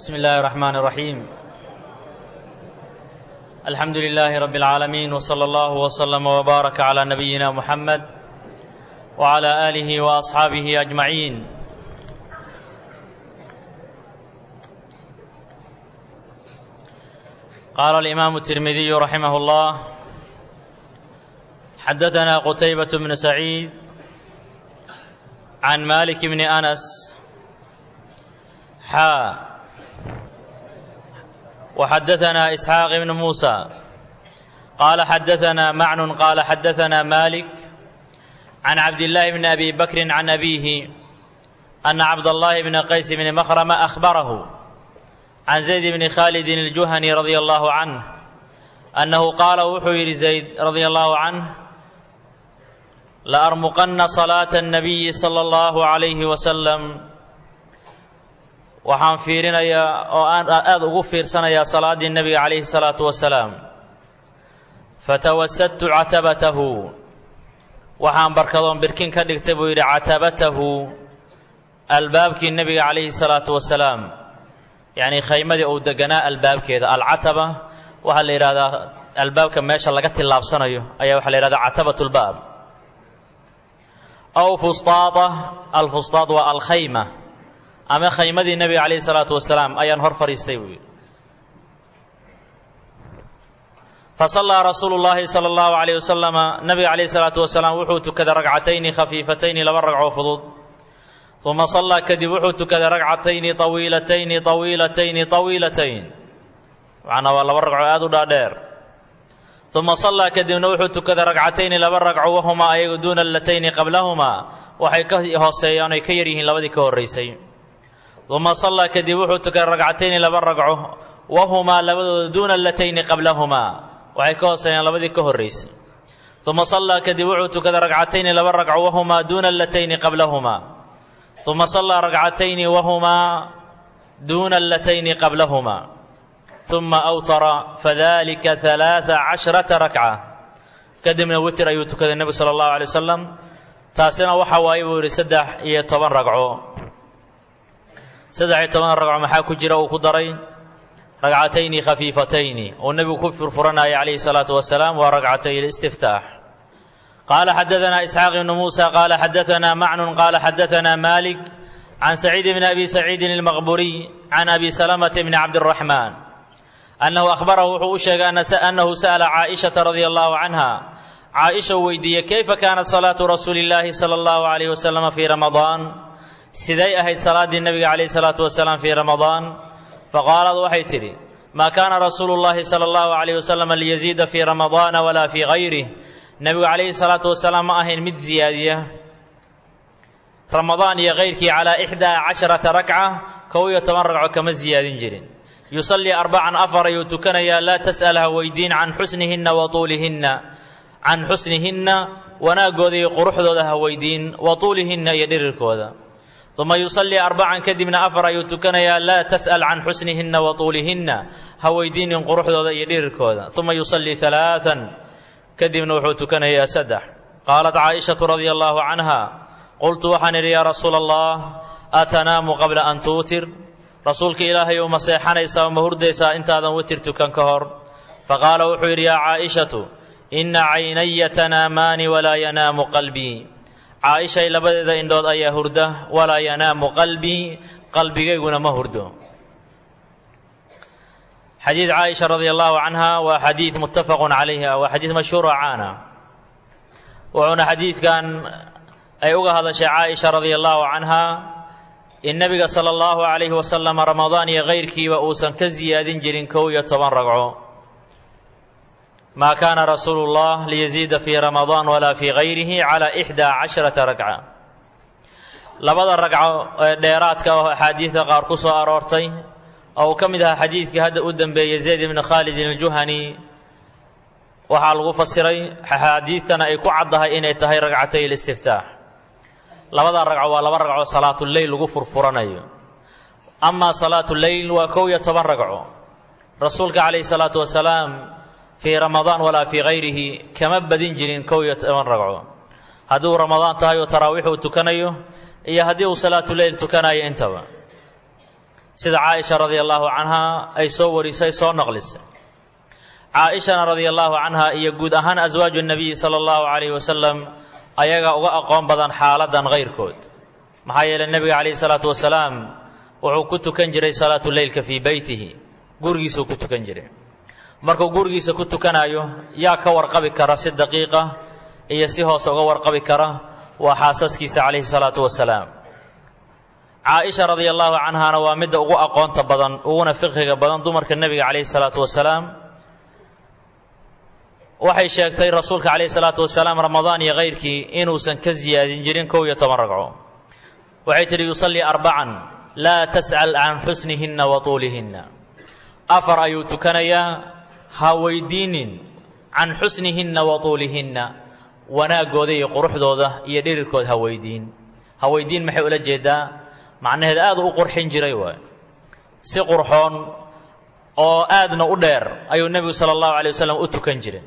بسم الله الرحمن الرحيم الحمد لله رب العالمين وصلى الله وسلم وبارك على نبينا محمد وعلى آله وأصحابه أجمعين قال الإمام الترمذي رحمه الله حدثنا قتيبة بن سعيد عن مالك بن أنس حا وحدثنا إسحاق بن موسى قال حدثنا معن قال حدثنا مالك عن عبد الله بن أبي بكر عن أبيه أن عبد الله بن قيس بن مخرم أخبره عن زيد بن خالد الجهني رضي الله عنه أنه قال وحير زيد رضي الله عنه لأرمقن صلاة النبي صلى الله عليه وسلم waxaan fiirinayaa oo aan aada ugu fiirsanayaa salaaddii nebiga calayhi salaatu wasalaam fatawasadtu catabatahu waxaan barkadoon birkin ka dhigtay buu yidhi catabatahu albaabkii nebiga calayhi salaatu wasalaam yacnii khaymadii uu deganaa albaabkeeda alcataba waxaa la yidhahdaa albaabka meesha laga tillaabsanayo ayaa waxaa la yidhahdaa catabatulbaab aw fustaada alfustaad waa alkhayma ama khaymadii nebiga calayhi salaatu wasalaam ayaan hor fadhiistay buu yidhi fasallaa rasuulu llaahi sala allahu calayh wasalama nebiga calayhi salaatu wasalaam wuxuu tukaday ragcatayni khafiifatayni laba ragcoo fudud uma sallaa kadib wuxuu tukaday ragcatayni tawiilatayni tawiilatayni tawiilatayn macnaa waa laba ragco aada u dhaadheer uma sallaa kadibna wuxuu tukaday ragcatayni laba ragco wahumaa ayagu duuna allatayni qablahumaa waxay ka hooseeyaan ay ka yar yihiin labadii ka horraysay uma sallaa kadib wuxuu tukaday ragcatayni laba ragco wahumaa labadooda duuna allatayni qablahumaa waxay ka hooseeyaan labadii ka horraysay uma sallaa kadib wuxuu tukaday ragcatayni laba ragco wahumaa duuna allatayni qablahumaa uma sallaa ragcatayni wahumaa duuna allatayni qablahumaa uma awtara fadalika halaaa cashrata rakca kadibna witir ayuu tukaday nebigu sala allahu alay wasalam taasina waxa waaye buu yidhi saddex iyo toban ragco saddex iyo toban ragco maxaa ku jira uu ku daray ragcatayni khafiifatayni uu nebigu ku furfuranayay calayhi salaatu wasalaam waa ragcatay listiftaax qaala xadadanaa isxaaq ibnu muusa qaala xadadanaa macnun qaala xadadanaa malik can saciid bni abi saciidin almaqburiy can abi salamata bni cabdiraxmaan annahu akhbarahu wuxuu u sheegay annahu sa'ala caaishata radia allahu canha caaisha uu weydiiyey kayfa kaanat salaatu rasuuli illaahi sala allahu calayhi wasalama fii ramadaan siday ahayd salaaddii nebiga calayhi salaatu wasalaam fii ramadaan faqaalad waxay tidhi maa kaana rasuulu llahi sala allahu calayhi wasalama liyaziida fii ramadaana walaa fii gayrih nebigu calayhi salaatu wasalaam ma ahayn mid ziyaadiya ramadaan iyo kayrkii calaa ixdaa casharata rakca kow iyo toban ragco kama ziyaadin jirin yusallii arbacan afar ayuu tukanayaa laa tas'al ha weydiin can xusnihinna wa tuulihinna can xusnihinna wanaaggooda iyo quruxdooda ha weydiin wa tuulihinna iyo dhirirkooda uma yusallii arbacan kadibna afar ayuu tukanayaa laa tas'al can xusnihinna wa tuulihinna ha weydiinin quruxdooda iyo dhirirkooda uma yusallii halaaan kadibna wuxuu tukanayaa saddex qaalat caaishatu radia allaahu canha qultu waxaan idhi yaa rasuula allah atanaamu qabla an tuutir rasuulka ilaahay uma seexanaysaa uma hurdaysaa intaadan witir tukan ka hor faqaala wuxuu yidhi yaa caaishatu inna caynaya tanaamaani walaa yanaamu qalbii caaishay labadeeda indhood ayaa hurda walaa yanaamu qalbii qalbigayguna ma hurdo xadiid caaisha radia allahu canha waa xadiid muttafaqun calayha waa xadiid mashhuur oo caana wuxuuna xadiidkan ay uga hadashay caaisha radia allahu canha in nebiga sala allahu calayhi wasalam ramadaan iyo kayrkiiba uusan ka siyaadin jirin kow iyo toban ragco maa kaana rasuulu llah liyaziida fii ramadaan walaa fii gayrihi calaa ixdaa casharata ragca labada ragco ee dheeraadka oo axaadiidka qaar ku soo aroortay oo uu ka mid ahaa xadiidkii hadda u dembeeyey zayd ibni khaalidin aljuhani waxaa lagu fasiray axaadiidtana ay ku caddahay inay tahay ragcatay listiftaax labada ragco waa laba ragco salaatuleyl lagu furfuranayo amaa salaatuleyl waa kow iyo toban ragco rasuulka calayhi salaatu wasalaam fii ramadaan walaa fii gayrihi kama badin jirin kow iyo toban ragco haddii uu ramadaan tahay oo taraawiix uu tukanayo iyo haddii uu salaatuleyl tukanayo intaba sida caaisha radia allaahu canha ay soo warisay soo naqlisay caaishana radia allaahu canha iyo guud ahaan aswaaju nabiyi sala allahu calayhi wasalam ayaga uga aqoon badan xaaladan kayrkood maxaa yeelay nebiga calayhi salaatu wasalaam wuxuu ku tukan jiray salaatu leylka fii beytihi gurigiisuu ku tukan jiray markuu gurigiisa ku tukanayo yaa ka warqabi kara si daqiiqa iyo si hoose uga warqabi kara waa xaasaskiisa calayhi salaatu wasalaam caaisha radia allaahu canhana waa midda ugu aqoonta badan uguna fiqhiga badan dumarka nebiga calayhi salaatu wasalaam waxay sheegtay rasuulka calayhi salaatu wasalaam ramadaan iyo kayrkii inuusan ka siyaadin jirin kow iyo toban ragco waxay tidhi yusallii arbacan laa tas'al can xusnihinna wa tuulihinna afar ayuu tukanayaa ha weydiinin can xusnihinna wa tuulihinna wanaaggooda iyo quruxdooda iyo dhirirkood ha weydiin ha weydiin maxay ula jeedaa macnaheed aad u qurxin jiray waay si qurxoon oo aadna u dheer ayuu nebigu sala allahu alay wasalam u tukan jiray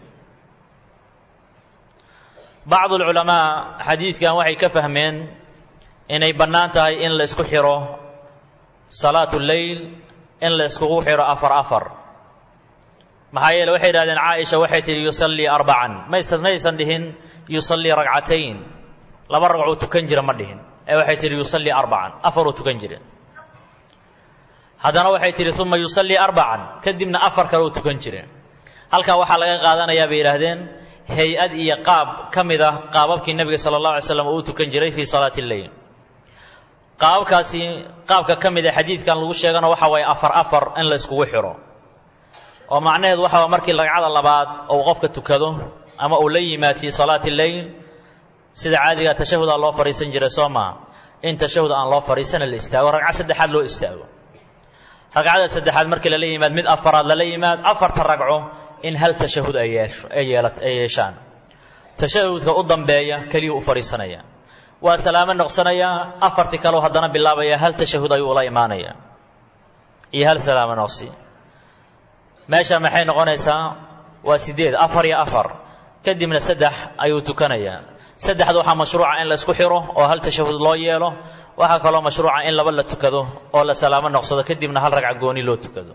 bacdu alculamaa xadiidkan waxay ka fahmeen inay bannaan tahay in la isku xiro salaatu leyl in la iskugu xiro afar afar maxaa yeele waxay yidhahdeen caaisha waxay tidhi yusallii arbacan maysan maysan dhihin yusallii ragcatayn laba ragcuu tukan jira ma dhihin ee waxay tidhi yusallii arbacan afaruu tukan jire haddana waxay tidhi uma yusallii arbacan kadibna afar kale uu tukan jire halkaa waxaa laga qaadanayaa bay yidhaahdeen hay-ad iyo qaab ka mid ah qaababkii nebiga sala allah alay slam uu tukan jiray fii salaati lleyl qaababkaasi qaabka ka mid a xadiidkan lagu sheegana waxa waaye afar afar in la iskugu xiro oo macnaheedu waxa waa markii ragcada labaad ou qofka tukado ama uu la yimaad fii salaati lleyl sida caadiga tashahudaa loo fadhiisan jiray soo maa in tashahud aan loo fadhiisana la istaago ragcad saddexaad loo istaago ragcada saddexaad markii lala yimaad mid afaraad lala yimaad afarta ragco in hal tashahud ay yeesho ay yeela ay yeeshaan tashahudka u dambeeya keliyuu u fadhiisanaya waa salaamo noqsanayaa afartii kaleu haddana bilaabaya hal tashahud ayuu ula imaanaya iyo hal salaamo noqsi meesha maxay noqonaysaa waa sideed afar iyo afar kadibna saddex ayuu tukanayaa saddexda waxaa mashruuca in la isku xiro oo hal tashahud loo yeelo waxaa kaloo mashruuca in laba la tukado oo la salaamo noqsado kadibna hal ragca gooni loo tukado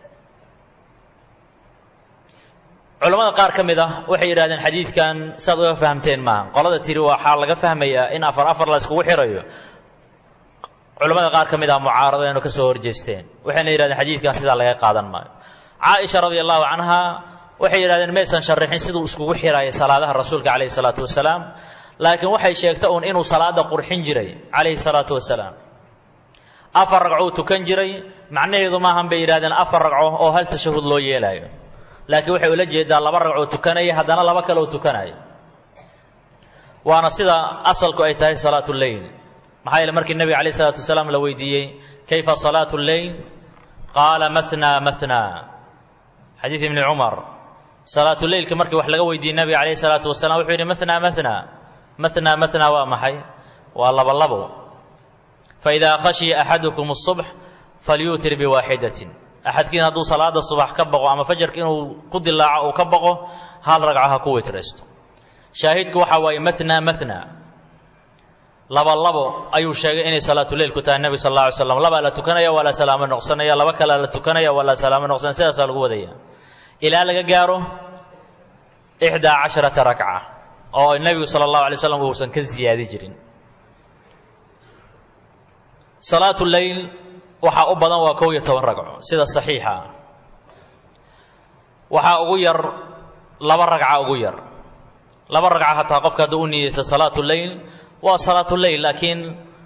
culammada qaar ka mid ah waxay yidhahdeen xadiidkan saad uga fahamteen maaha qolada tiri waxaa laga fahmayaa in afar afar la iskugu xirayo culammada qaar ka mid ah mucaaradaynu ka soo horjeesteen waxayna yidhahdeen xadiidkan sidaa laga qaadan maayo caaisha radia allahu canha waxay yidhahdeen maysan sharixin siduu iskugu xiraya salaadaha rasuulka calayhi salaatu wasalaam laakiin waxay sheegta uun inuu salaada qurxin jiray calayhi salaatu wasalaam afar ragcou tukan jiray macnaheedu maahan bay yidhahdeen afar ragco oo hal tashahud loo yeelaayo laakiin waxay ula jeedaa laba ragcoo tukanaya haddana laba kaleo tukanaya waana sida asalku ay tahay salaatu lleyl maxaa yeele markii nebiga calayh isalaatu wasalaam la weydiiyey kayfa salaatu lleyl qaala mathnaa mathnaa xadiid ibni cumar salaatu leylka markii wax laga weydiiyey nebiga calayh isalaatu wasalam wuxuu yidhi mathnaa mathnaa mathnaa mathnaa waa maxay waa laba labo faidaa khashiya axadukum الصubx falyuutir biwaaxidatin axadkiin hadduu salaada subax ka baqo ama fajarka inuu ku dilaaco uu ka baqo hal ragco ha ku witraysto shaahidku waxa waaye mathnaa mathnaa laba labo ayuu sheegay inay salaatuleil ku tahay nebiga sal alla alay slam labaa la tukanaya waa la salaamo noqsanaya laba kalea la tukanaya waa la salaamo noqsanaya sidaasaa lagu wadaya ilaa laga gaaro ixdaa casharata rakca oo nebigu sala allahu alay slam uusan ka ziyaadi jirin salaatu leyl waxaa u badan waa kow iyo toban ragco sida saxiixa ah waxaa ugu yar laba ragca ugu yar laba ragca hataa qofka hadduu u niyeysta salaatu leyl waa salaatu leyl laakiin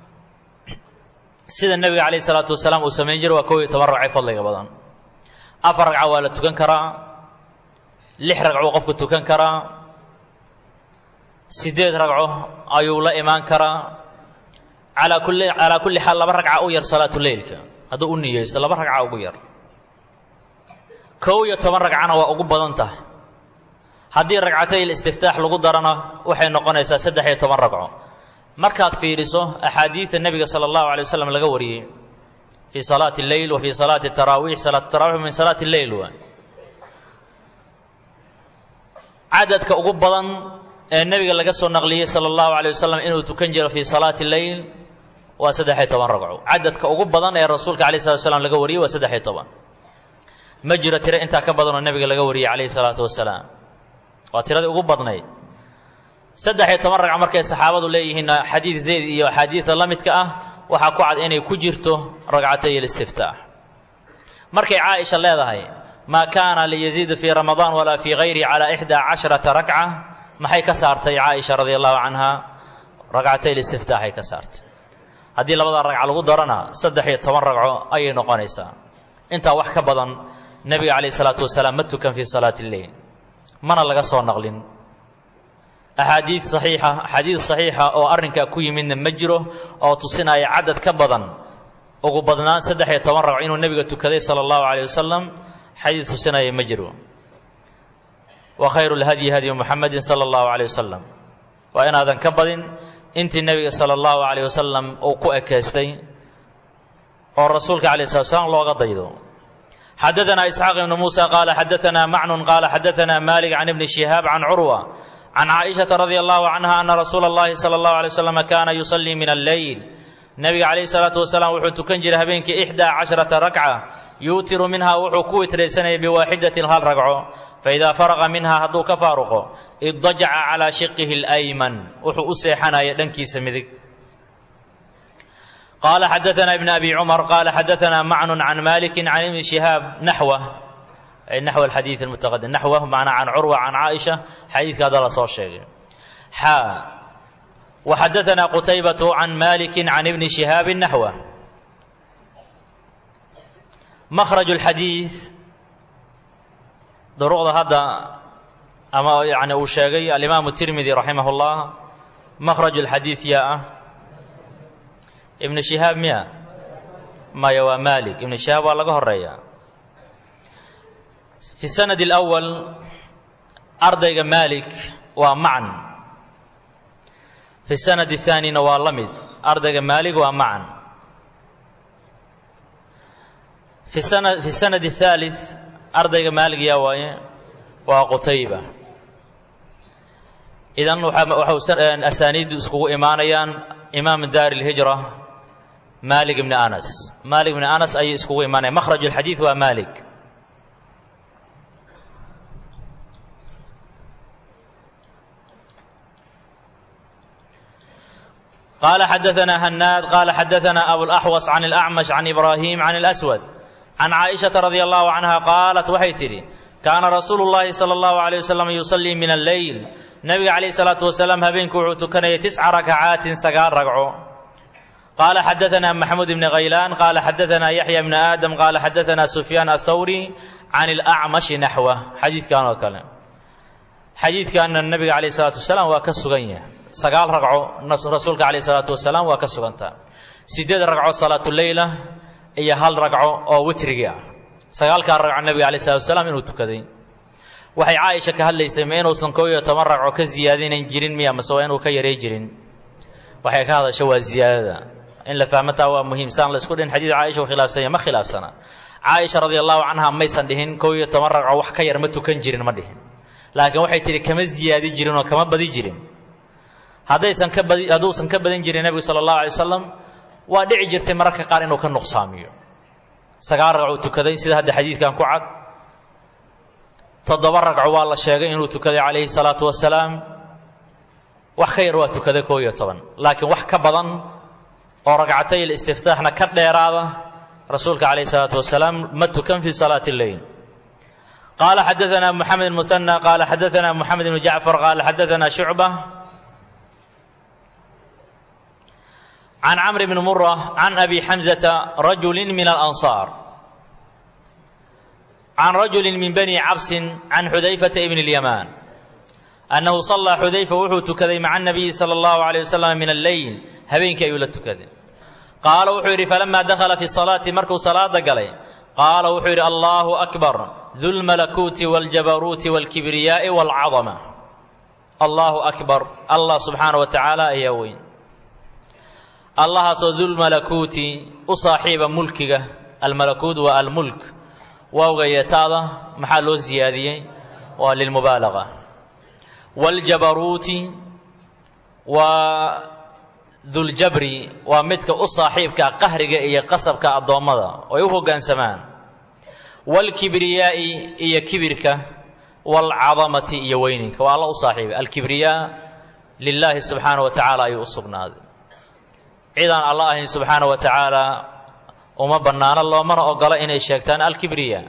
sida nebiga calayh isalaatu wasalaam uu samayn jiray waa kow iyo toban ragcay fadliga badan afar ragca waa la tukan karaa lix ragcuu qofku tukan karaa siddeed ragco ayuu la imaan karaa calaa kulli calaa kulli xaal laba ragca u yar salaatu leylka hadduu u niyeysto laba ragca ugu yar kow iyo toban ragcana waa ugu badan tahay haddii ragcatay listiftaax lagu darana waxay noqonaysaa saddex iyo toban ragco markaad fiiriso axaadiida nebiga sala allahu alay wasalam laga wariyey fii salaati lleyl wa fii salaati taraawiix salaat tarawix min salaati lleyl waa cadadka ugu badan ee nebiga laga soo naqliyey sala allahu alay wasalam inuu tukan jiro fii salaati lleyl waa saddex-iyo toban ragco cadadka ugu badan ee rasuulka alayh salatu wasalaam laga wariyey waa saddex-iyo toban ma jiro tiro intaa ka badan oo nebiga laga wariyey calayhi salaatu wasalaam waa tiradii ugu badnayd saddex-iyo toban ragco markay saxaabadu leeyihiinna xadiid zayd iyo axaadiida la midka ah waxaa ku cad inay ku jirto ragcatay alistiftaax markay caaisha leedahay maa kaana liyaziida fii ramadaan walaa fii hayrihi calaa ixdaa casharata rakca maxay ka saartay caaisha radia allahu canha ragcatay listiftaaxay ka saartay haddii labada ragca lagu darana saddex iyo toban ragco ayay noqonaysaa intaa wax ka badan nebiga calayh isalaatu wasalaam ma tukan fii salaati lleyl mana laga soo naqlin axaadiid saxiixa axaadiid saxiixa oo arrinkaa ku yimidna ma jiro oo tusinaya cadad ka badan ugu badnaan saddex iyo toban ragco inuu nebiga tukaday sala allahu calayh wasalam xadiid tusinaya ma jiro wa khayru lhadyi hadyu muxamedin sala allahu calayh wasalam waa inaadan ka badin intii nebiga sala allahu calayh wasalam uu ku ekeystay oo rasuulka calayh slat slam looga daydo xadaanaa isxaaq ibnu muusa qaala xadaanaa macnun qaala xadaanaa malik can ibni shihaab can curwa can caaishata radia allahu canha ana rasuula اllahi sala allahu alay wasalam kaana yusallii min alleyl nebiga calayhi salaatu wasalaam wuxuu tukan jiray habeenkii ixdaa casharata rakca yuutiru minhaa wuxuu ku witraysanayay biwaaxidatin hal ragco faidaa faraqa minhaa hadduu ka faaruqo iddajaca calaa shiqihi اlayman wuxuu u seexanaya dhankiisa midig qaala xadaanaa ibn abi cumar qaala xadaanaa macnun can maliki can ibni shihaab naxwa naxw alxadiid almutaqadim naxwah macnaa can curwa can caaisha xadiidka hadda la soo sheegay xaa waxadaanaa qutaybatu can maliki can ibni shihaabi naxwa makhraj اlxadiid duruqda hadda ama yani uu sheegay alimaamu tirmidi raximah اllah makhraj اlxadiid yaa ah ibn shihaab miya maya waa malik ibn shihaab waa laga horeeya fi sanad اlأwal ardayga malik waa macan fi sanad الthaanina waa la mid ardayga maalik waa macan fi sana fi sanad الثaalith ardayga maalig yaa waaye waa qutayba idan waxau asaaniiddu iskugu imaanayaan imaam daar اlhijra malik ibni anas malik ibni anas ayay iskugu imaanayan makhraj اlxadiid waa malik قال حدثنا هناد قال حدثنا أبو الأحوص عن الأعمش عن إبراهيم عن الأسود عن عائشة رضي الله عنها قالت waxay tidhi كان رsuuل اللhi صلى الله عليه وسلم يصلي من الليل نبga عليه الصلاaة وسلام habeenku wuxuu tukanayay تسca ركعاaت sagaal رagco قال حدثنا محمود بن غيلان قال حدثنا يحيى بن آدم قال حدثنا سفيان الثوري عن الأعمش نحوه xadiiثkan oo kale xadiidkana نبga عليه الصلاaة وسلام waa ka sugan yahay sagaal ragco rasuulka calayh isalaatu wasalaam waa ka sugantaa siddeed ragco salaatuleyla iyo hal ragco oo witrigii ah sagaalkaa ragco nebiga alayh salatu wasalaam inuu tukaday waxay caaisha ka hadlaysay ma inuusan koob iyo toban ragco ka ziyaadinan jirin miya mase waa inuu ka yarey jirin waxay ka hadasha waa ziyaadada in la fahmataa waa muhiimsaan la isku dhin xadiid caaisha u khilaafsanya ma khilaafsana caaisha radia allahu canha maysan dhihin koob iyo toban ragco wax ka yar ma tukan jirin ma dhihin laakiin waxay tidhi kama ziyaadi jirin oo kama badi jirin haddaysan ka badi hadduusan ka badan jirin nebigu sala allahu alay wasalam waa dhici jirtay mararka qaar inuu ka nuqsaamiyo sagaal ragcuu tukaday sida hadda xadiidkan ku cad toddoba ragco waa la sheegay inuu tukaday calayhi salaatu wasalaam wax ka yar waa tukaday koo iyo toban laakiin wax ka badan oo ragcatay listiftaaxna ka dheeraada rasuulka calayhi salaatu wasalaam ma tukan fii salaati lleyl qaala xadaanaa moxamed muhanى qaala xadaanaa moxamed ibnu jacfar qaala xadaanaa shucba can camr bni mura can abi xamzata rajuli min alansaar can rajuli min bani cabsin can xudayfata ibni اlyamaan annahu sallaa xudayfa wuxuu tukaday maca anabiyi sala allahu alayh wasalam min alleyl habeenkii ayuu la tukaday qaala wuxuu yidhi falamaa dakhala fi salaati markuu salaada galay qaala wuxuu yidhi allahu akbar dulmalakuuti wاljabaruuti wاlkibriyaa'i wاlcadama allahu akbar allah subxaana wa tacaala ayaa weyn allahaasoo dulmalakuuti u saaxiiba mulkiga almalakuut waa almulk waawga yeetaada maxaa loo siyaadiyey waa lilmubaalaga waaljabaruuti waa duljabri waa midka u saaxiibka qahriga iyo qasabka addoommada oo ay u hoggaansamaan waalkibriyaa'i iyo kibirka waalcadamati iyo weyninka waa alla u saaxiibay alkibriyaa lilaahi subxaana wa tacaala ayuu u sugnaaday cidaan alla ahayn subxaana wa tacaala uma bannaano loomana ogola inay sheegtaan alkibriya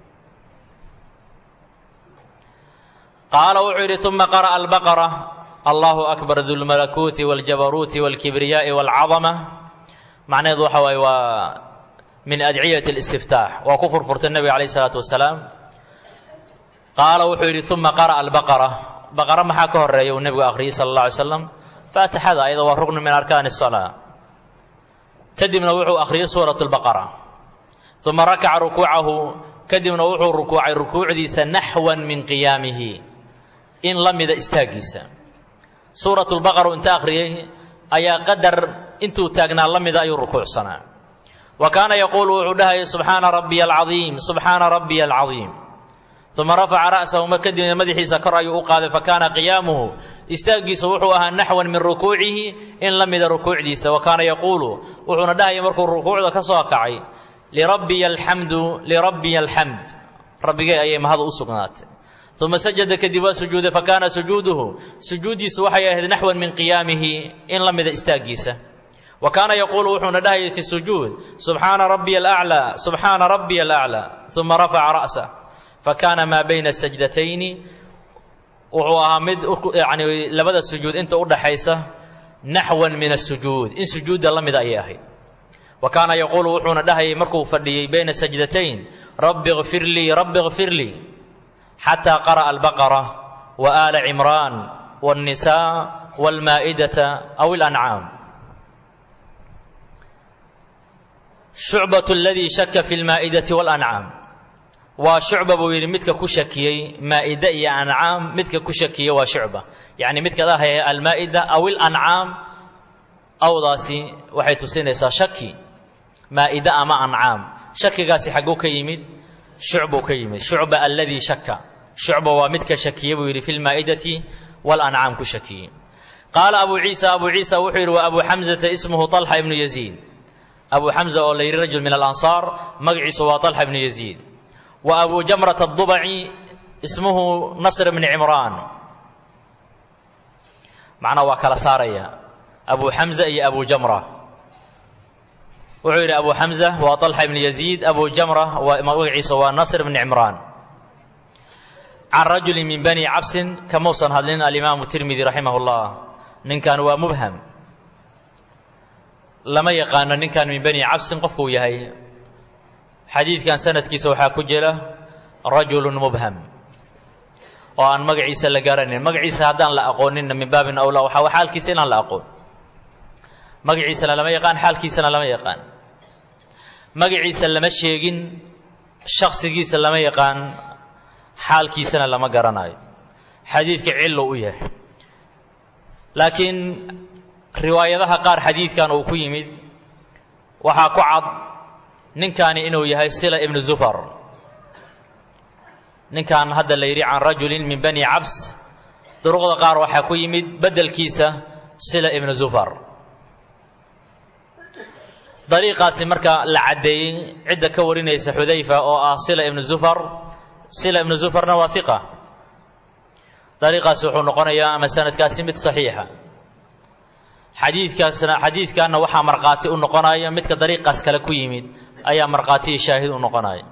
qaala wuxuu yidhi uma qara'a albaqara allahu akbar dulmalakuuti wاljabaruuti wاlkibriyaa'i wاlcadama macnaheedu waxa waaye waa min adciyati اlistiftaax waa ku furfurtay nebiga alayh isalaatu wasalaam qaala wuxuu yidhi uma qara'a albaqara baqara maxaa ka horeeya uu nebigu akhriyey sala اllah alay slam faatixada ayada waa rugnu min arkaani الsalaa kadibna wuxuu akhriyey suurat اlbaqara uma rakaca rukuucahu kadibna wuxuu rukuucay rukuucdiisa naxwan min qiyaamihi in la mida istaaggiisa suurat lbaqara inta akhriyey ayaa qadar intuu taagnaa la mida ayuu rukuucsanaa wa kaana yaquulu wuxuu dhahayay subxaana rabbiya alcadiim subxaana rabbiya alcadiim uma rafaca ra'sahu ma kadibna madaxiisa kor ayuu u qaaday fakaana qiyaamuhu istaaggiisa wuxuu ahaa naxwan min rukuucihi in la mida rukuucdiisa wa kaana yaquulu wuxuuna dhahayay markuu rukuucda ka soo kacay lirabbiya alxamdu lirabbiya alxamd rabbigay ayay mahadu u sugnaatay uma sajada kadib waa sujuuday fakaana sujuuduhu sujuuddiisu waxay ahayd naxwan min qiyaamihi in la mida istaaggiisa wa kaana yaquulu wuxuuna dhahayay fi sujuud subxaana rabbiya alaclaa subxaana rabbiya alaclaa uma rafaca ra'sah fakaana maa bayna sajdatayni wuxuu ahaa mid yani labada sujuud inta u dhaxaysa naxwan min asujuud in sujuudda la mida ayay ahayd wa kaana yaquulu wuxuuna dhahayay markuu fadhiyey bayna sajdatayn rabbi kfir lii rabbi kfir lii xataa qara'a albaqara wa aala cimraan waannisaa waalmaa'idata aw ilancaam shucbatu aladii shaka fi lmaa'idati waalancaam waa shucba buu yidhi midka ku shakiyey maa'ide iyo ancaam midka ku shakiyey waa shucba yacni midka dhahaya almaa'ida aw ilancaam awdaasi waxay tusinaysaa shaki maa'ide ama ancaam shakigaasi xagguu ka yimid shucbuu ka yimid shucba aladii shaka shucba waa midka shakiyey buu yidhi fi lmaa'idati waalancaam ku shakiyey qaala abu ciisa abu ciisa wuxuu yidhi wa abu xamzata ismuhu طalxa ibnu yaziid abu xamza oo la yidhi rajul min alansaar magaciisu waa طalxa ibnu yaziid wa abu jamrata adubaci ismuhu nasr bni cimraan macnaa waa kala saaraya abu xamza iyo abu jamra wuxuu yidhi abu xamza waa طalxa ibni yaziid abu jamra waa magaciisa waa nasr bni cimraan can rajuli min bani cabsin kamuusan hadlin alimaamu tirmidi raximah اllah ninkan waa mubham lama yaqaano ninkan min bani cabsin qofkuu yahay xadiidkan sanadkiisa waxaa ku jira rajulu mubham oo aan magaciisa la garanayn magaciisa haddaan la aqooninna min baabin awlaa waxaa xaalkiisa inaan la aqoon magaciisana lama yaqaan xaalkiisana lama yaqaan magaciisa lama sheegin shaksigiisa lama yaqaan xaalkiisana lama garanayo xadiidka cillo u yahay laakiin riwaayadaha qaar xadiidkan uu ku yimid waxaa ku cad ninkani inuu yahay sila ibnu zufar ninkan hadda la yidhi can rajulin min bani cabs duruqda qaar waxaa ku yimid beddelkiisa sila ibnu zufar dariiqaasi marka la caddeeyey cidda ka warinaysa xudayfa oo ah sila ibnu zufar sila ibnu zufarna waa hiqa dariiqaasi wuxuu noqonayaa ama sanadkaasi mid saxiixa xadiidkaasna xadiidkanna waxaa markhaati u noqonaya midka dariiqaas kale ku yimid ayaa markhaati iyo shaahid u noqonaya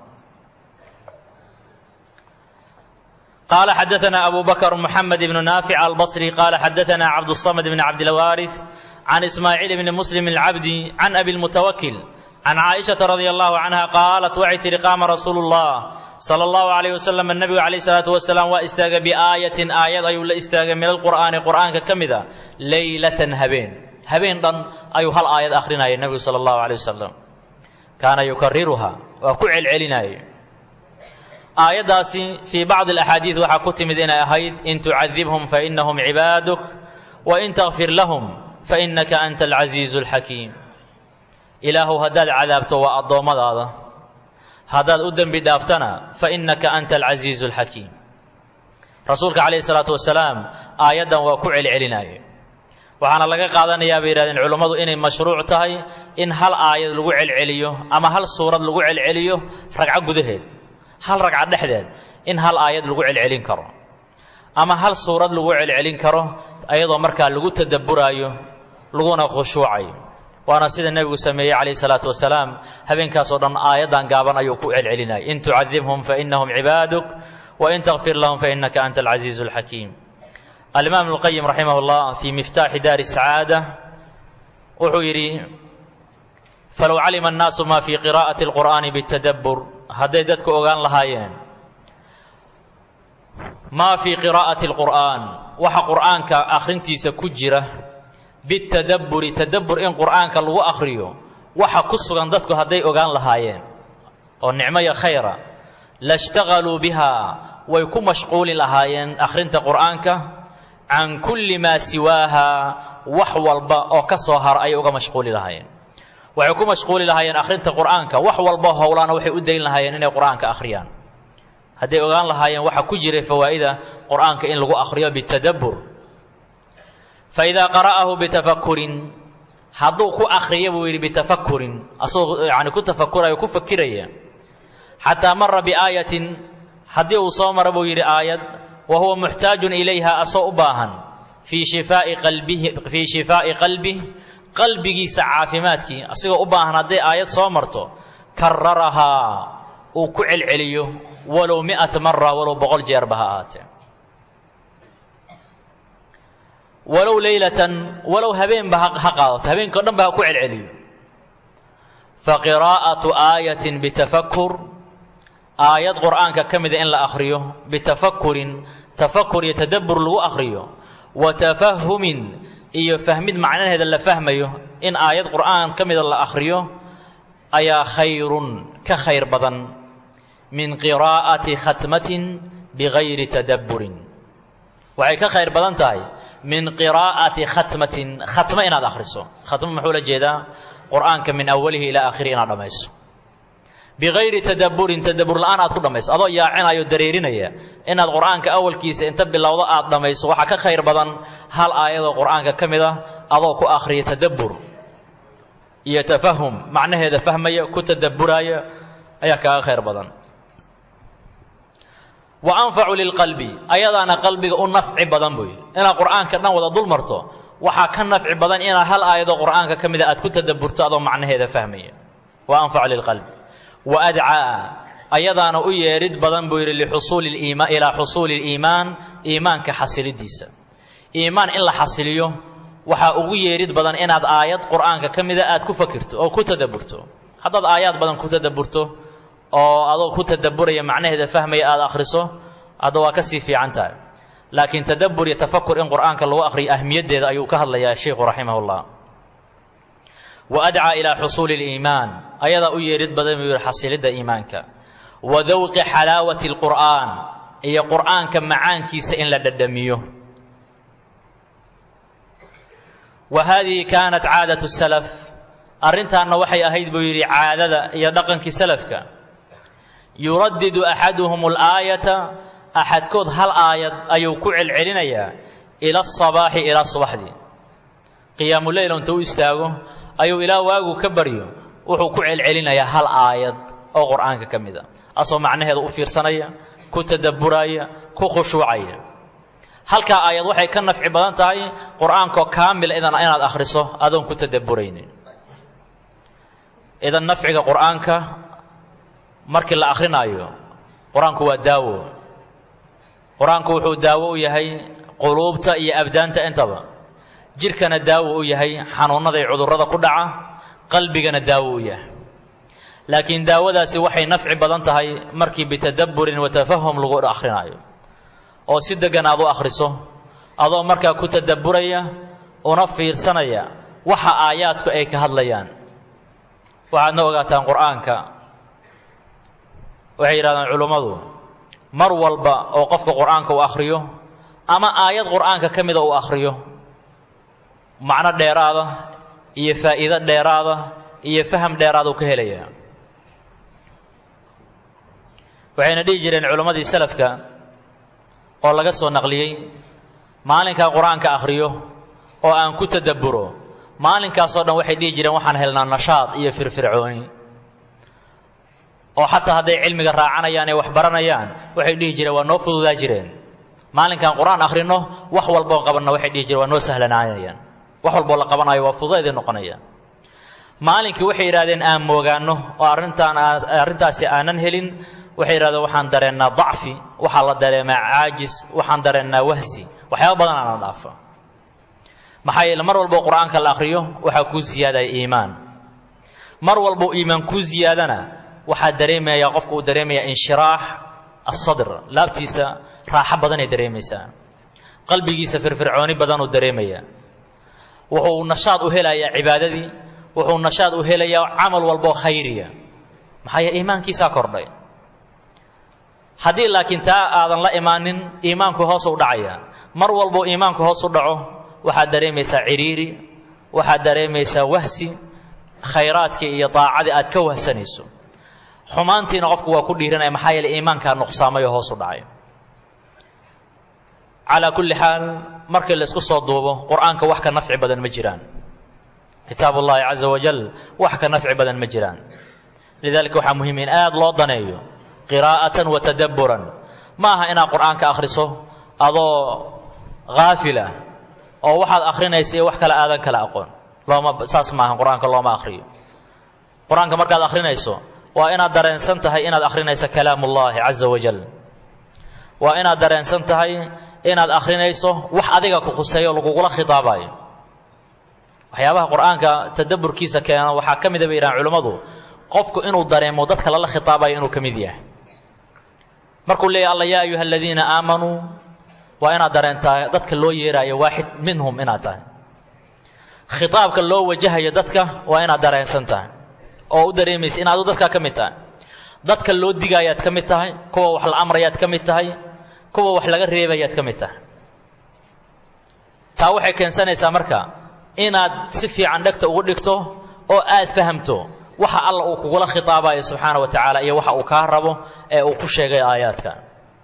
qaala xadaثna abu bakr mxamed ibn naafic albصri qaala xadaثna cabdالصmd bn cabdilwaariث can ismaaciil bni muslim اlcabdi can abi اlmutawakil can caaئiشhaةa radi allahu canha qaalat waxay tihi qaama rasuulu الlah salى اllahu عalayh wasalam nebigu calayh الsalaatu wasalaam waa istaagay biaayatin aayad ayuu la istaagay min alqur'aani qur'aanka ka mida leylatan habeen habeen dhan ayuu hal aayad akhrinaya nebigu salى اllahu عalيه wasalam kaana yukariruha waa ku celcelinaaye aayaddaasi fii bacdi alaxaadiid waxaa ku timid inay ahayd in tucadibhum fainahum cibaaduk wain takfir lahum fainaka anta alcasiizu alxakiim ilaahuw haddaad cadaabto waa addoommadaada haddaad u dembi dhaaftana fainaka anta alcasiizu alxakiim rasuulka calayhi salaatu wasalaam aayaddan waa ku celcelinaaye waxaana laga qaadanayaa bay yidhahdeen culummadu inay mashruuc tahay in hal aayad lagu celceliyo ama hal suurad lagu celceliyo ragco gudaheed hal ragco dhexdeed in hal aayad lagu celcelin karo ama hal suurad lagu celcelin karo ayadoo markaa lagu tadabburaayo laguna khushuucayo waana sida nebigu sameeyey calayhi salaatu wasalaam habeenkaasoo dhan aayaddan gaaban ayuu ku celcelinayay in tucadibhum fainahum cibaaduk wain takfir lahum fainaka anta alcasiizu alxakiim alimaam ibnuqayim raximah llah fii miftaaxi daari sacaada wuxuu yidhi falow calima annaasu ma fii qiraa'ati alqur'aani bitadabbur hadday dadku ogaan lahaayeen maa fii qiraa'ati alqur'aan waxa qur'aanka akhrintiisa ku jira bitadabburi tadabbur in qur'aanka lagu akhriyo waxa ku sugan dadku hadday ogaan lahaayeen oo nicmo iyo khayra lashtaqaluu bihaa way ku mashquuli lahaayeen akhrinta qur'aanka can kulli maa siwaaha wax walba oo ka soo hara ayay uga mashquuli lahaayeen waxay ku mashquuli lahaayeen akhrinta qur'aanka wax walba howlaana waxay u dayn lahaayeen inay qur'aanka akhriyaan hadday ogaan lahaayeen waxa ku jiray fawaa'ida qur'aanka in lagu akhriyo bitadabbur fa idaa qara'ahu bitafakurin hadduu ku akhriya buu yidhi bitafakurin asagoo yani ku tafakurayo ku fakiraya xataa mara biaayatin haddii uu soo mara buu yidhi aayad wa huwa muxtaajun ilayha asoo u baahan fii shifaa'i qalbihi fii shifaa'i qalbih qalbigiisa caafimaadkii asigoo u baahan hadday aayad soo marto kararahaa uu ku celceliyo walow mi'ata mara walow boqol jeerba ha ahaatee walow leylatan walow habeenba ha qaadato habeenkao dhan ba ha ku celceliyo fa qiraa'atu aayatin bitafakur aayad qur'aanka ka mida in la akhriyo bitafakurin tafakur iyo tadabbur lagu akhriyo wa tafahumin iyo fahmid macnaheeda la fahmayo in aayad qur'aan ka mida la akhriyo ayaa khayrun ka khayr badan min qiraa'ati khatmatin bigayri tadabburin waxay ka khayr badan tahay min qiraa'ati khatmatin khatmo inaad akhriso khatmo muxuu la jeedaa qur'aanka min awalihi ilaa aakhirihi inaad dhammayso bigayri tadabburin tadabbur la'aan aad ku dhammayso adoo yaacinayo dareerinaya inaad qur'aanka awalkiisa inta bilowdo aad dhammayso waxaa ka khayr badan hal aayadoo qur'aanka ka mid ah adoo ku akhriya tadabbur iyo tafahum macnaheeda fahmaya ku tadabburaaya ayaa kaaga khayr badan wa anfacu lilqalbi ayadaana qalbiga u nafci badan buu yidhi inaad qur'aanka dhan wada dul marto waxaa ka nafci badan inaad hal aayadoo qur'aanka ka mida aad ku tadabburto adoo macnaheeda fahmaya wa anfacu lilqalbi wa adcaa ayadaana u yeedhid badan buu yidhi lixusuuli liimaan ilaa xusuuli liimaan iimaanka xasilidiisa iimaan in la xasiliyo waxaa ugu yeedhid badan inaad aayad qur'aanka ka mida aad ku fakirto oo ku tadabburto haddaad aayaad badan ku tadabburto oo adoo ku tadabburaya macnaheeda fahmaya aada akhriso hadda waa ka sii fiican tahay laakiin tadabbur iyo tafakur in qur'aanka lagu akhriyo ahmiyaddeeda ayuu ka hadlayaa sheikhu raximahullah wa adcaa ilaa xusuuli liimaan ayadaa u yeedhid badan buu yihi xasilidda iimaanka wa dawqi xalaawati alqur'aan iyo qur'aanka macaankiisa in la dhadhamiyo wa haadihi kaanat caadatu salaf arrintaanna waxay ahayd buu yidhi caadada iyo dhaqankii salafka yuraddidu axaduhum alaayata axadkood hal aayad ayuu ku celcelinayaa ila asabaaxi ilaa subaxdii qiyaamuleyl inta u istaago ayuu ilaa waagu ka baryo wuxuu ku celcelinayaa hal aayad oo qur'aanka ka mid a asoo macnaheeda u fiirsanaya ku tadabburaaya ku khushuucaya halkaa aayad waxay ka nafci badan tahay qur'aankoo kaamila idan inaad akhriso adoon ku tadabburaynin idan nafciga qur'aanka markii la akrinaayo qur-aanku waa daawo qur-aanku wuxuu daawo u yahay quluubta iyo abdaanta intaba jidhkana daawo u yahay xanuunnada iyo cudurrada ku dhaca qalbigana daawo u yahay laakiin daawadaasi waxay nafci badan tahay markii bitadabburin wa tafahum lagu akrinaayo oo si deggan aad u akhriso adoo markaa ku tadabburaya una fiirsanaya waxa aayaadku ay ka hadlayaan waxaadna ogaataan qur'aanka waxay yidhahdaan culummadu mar walba oo qofka qur'aanka uu akhriyo ama aayad qur'aanka ka mida uu akhriyo macno dheeraada iyo faa'iido dheeraada iyo faham dheeraada uu ka helayaa waxayna dhihi jireen culammadii salafka oo laga soo naqliyey maalinkaa qur-aanka akhriyo oo aan ku tadabburo maalinkaasoo dhan waxay dhihi jireen waxaan helnaa nashaad iyo firfircooni oo xataa hadday cilmiga raacanayaan ee wax baranayaan waxay dhihi jireen waa noo fududaa jireen maalinkaan qur-aan akhrino wax walboon qabanna waxay dhihi jireen waa noo sahlanaanayaan wax walboo la qabanayo waa fududaydii noqonaya maalinkii waxay yidhahdeen aan moogaanno oo arrintaan arrintaasi aanan helin waxay yidhahdeen waxaan dareennaa dacfi waxaa la dareemaa caajis waxaan dareennaa wahsi waxyaaba badan aana dhaafa maxaa yeele mar walbo qur-aanka la akhriyo waxaa kuu siyaadaya iimaan mar walbo iimaan kuu siyaadana waxaa dareemaya qofka uu dareemaya inshiraax asadr laabtiisa raaxo badanay dareemaysaa qalbigiisa firfircooni badanuu dareemaya wuxuu nashaad u helayaa cibaadadii wuxuu nashaad u helayaa camal walboo khayriya maxaa yeele iimaankiisaa kordhay haddii laakiin taa aadan la imaanin iimaanku hoos u dhacaya mar walbo iimaanku hoos u dhaco waxaad dareemaysaa ciriiri waxaad dareemaysaa wahsi khayraadkii iyo daacadii aad ka wahsanayso xumaantiina qofku waa ku dhiiranaya maxaa yeele iimaankaa nuqsaamay oo hoos u dhacay calaa kulli xaal markii la isku soo duubo qur-aanka wax ka nafci badan ma jiraan kitaab ullaahi caza wajal wax ka nafci badan ma jiraan lidalika waxaa muhiim in aada loo daneeyo qiraa'atan wa tadabburan ma aha inaad qur-aanka akhriso adoo haafila oo waxaad akhrinaysa iyo wax kale aadan kala aqoon looma saas maaha qur-aanka looma akhriyo qur-aanka markaad akhrinayso waa inaad dareensan tahay inaad akhrinayso kalaam ullaahi caza wajal waa inaad dareensan tahay inaad akhrinayso wax adiga ku khuseeyo lagugula khitaabayo waxyaabaha qur-aanka tadabburkiisa keena waxaa ka mida bay yidhahan culimmadu qofku inuu dareemo dadka lala khitaabayo inuu ka mid yahay markuu leeyahy alla yaa ayuha aladiina aamanuu waa inaad dareentaa dadka loo yeeraayo waaxid minhum inaad tahay khitaabka loo wajahayo dadka waa inaad dareensan tahay oo u dareemaysa in adu dadkaa ka mid tahay dadka loo digaayaad ka mid tahay kuwa wax la amrayaad ka mid tahay kuwa wax laga reebayaad ka mid tahay taa waxay keensanaysaa marka inaad si fiican dhegta ugu dhigto oo aad fahamto waxa alla uu kugula khitaabayo subxaana wa tacaala iyo waxa uu kaa rabo ee uu ku sheegay aayaadka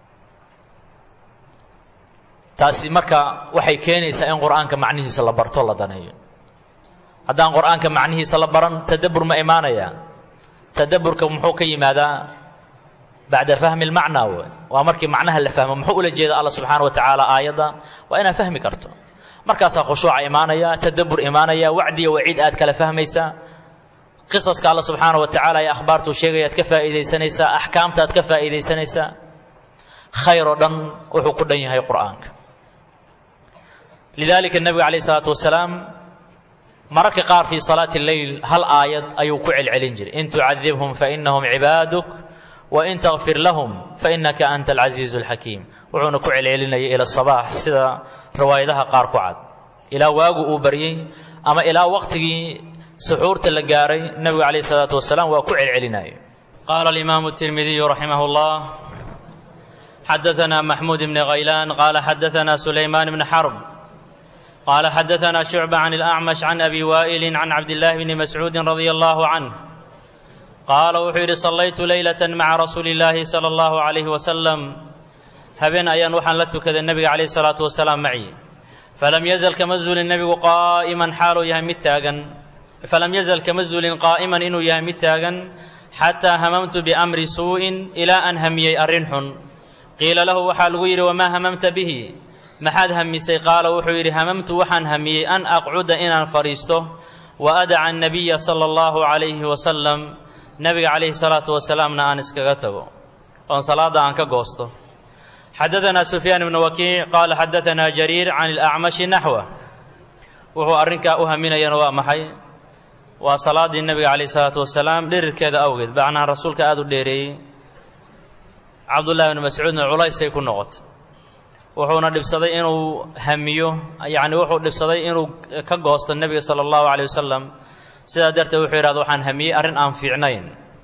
taasi marka waxay keenaysaa in qur-aanka macnihiisa la barto la daneeyo haddaan qur-aanka macnihiisa la baran tadabbur ma imaanaya tadabburka muxuu ka yimaadaa bacda fahmi lmacnaa w waa markii macnaha la fahmo muxuu ula jeeda alla subxaana wa tacaala aayadda waa inaad fahmi karto markaasaa khushuuca imaanaya tadabbur imaanaya wacdiya waciid aad kala fahmaysaa qisaska alla subxaana wa tacaala ee akhbaartuu sheegayaad ka faa'iidaysanaysaa axkaamtaad ka faa'iidaysanaysaa khayr oo dhan wuxuu ku dhan yahay qur'aanka lidalika nebiga calayh isalaatu wasalaam mararka qaar fii salaati leyl hal aayad ayuu ku celcelin jiray in tucadibhum fainahum cibaaduk wain takfir lahum fainaka anta alcasiizu alxakiim wuxuuna ku celcelinayay ila sabaax sida riwaayadaha qaar ku cad ilaa waagu uu baryey ama ilaa waqtigii suxuurta la gaaray nebigu calayh isalaatu wasalaam waa ku celcelinaya qaala alimaamu tirmidiyu raximah llah xadaana maxmuud bni khaylaan qaala xadaana sulaymaan bni xarb قال حدثنا شعبة عن الأعمش عن أبي وائل عن عبد الله بن مسعود رضي الله عنه قال وحير صليت ليلة مع رسول الله صلى الله عليه وسلم هبين أيان وحن لتك النبي عليه الصلاة والسلام معي فلم يزل كمزل النبي قائما حال يهمتاغا فلم يزل كمزل قائما إنه يهمتاغا حتى هممت بأمر سوء إلى أن همي أرنح قيل له وحال غير وما هممت به maxaad hamisay qaala wuxuu yidhi hamamtu waxaan hamiyey an aqcuda inaan fadhiisto wa adaca annabiya sala allahu calayhi wasalam nebiga calayhi salaatu wasalaamna aan iskaga tago oon salaadda aan ka goosto xadadanaa sufyaan ibnu wakiic qaala xadadanaa jariir can ilacmashi naxwa wuxuu arrinkaa u haminayana waa maxay waa salaaddii nebiga calayhi salaatu wasalaam dhirirkeeda awgeed macnaha rasuulka aada u dheereeyey cabdullahi bni mascuudna culaysay ku noqotay wuxuuna dhibsaday inuu hamiyo yacni wuxuu dhibsaday inuu ka goosto nebiga sala allahu calayh wasalam sidaa darteed wuxuu yidhahda waxaan hamiyey arrin aan fiicnayn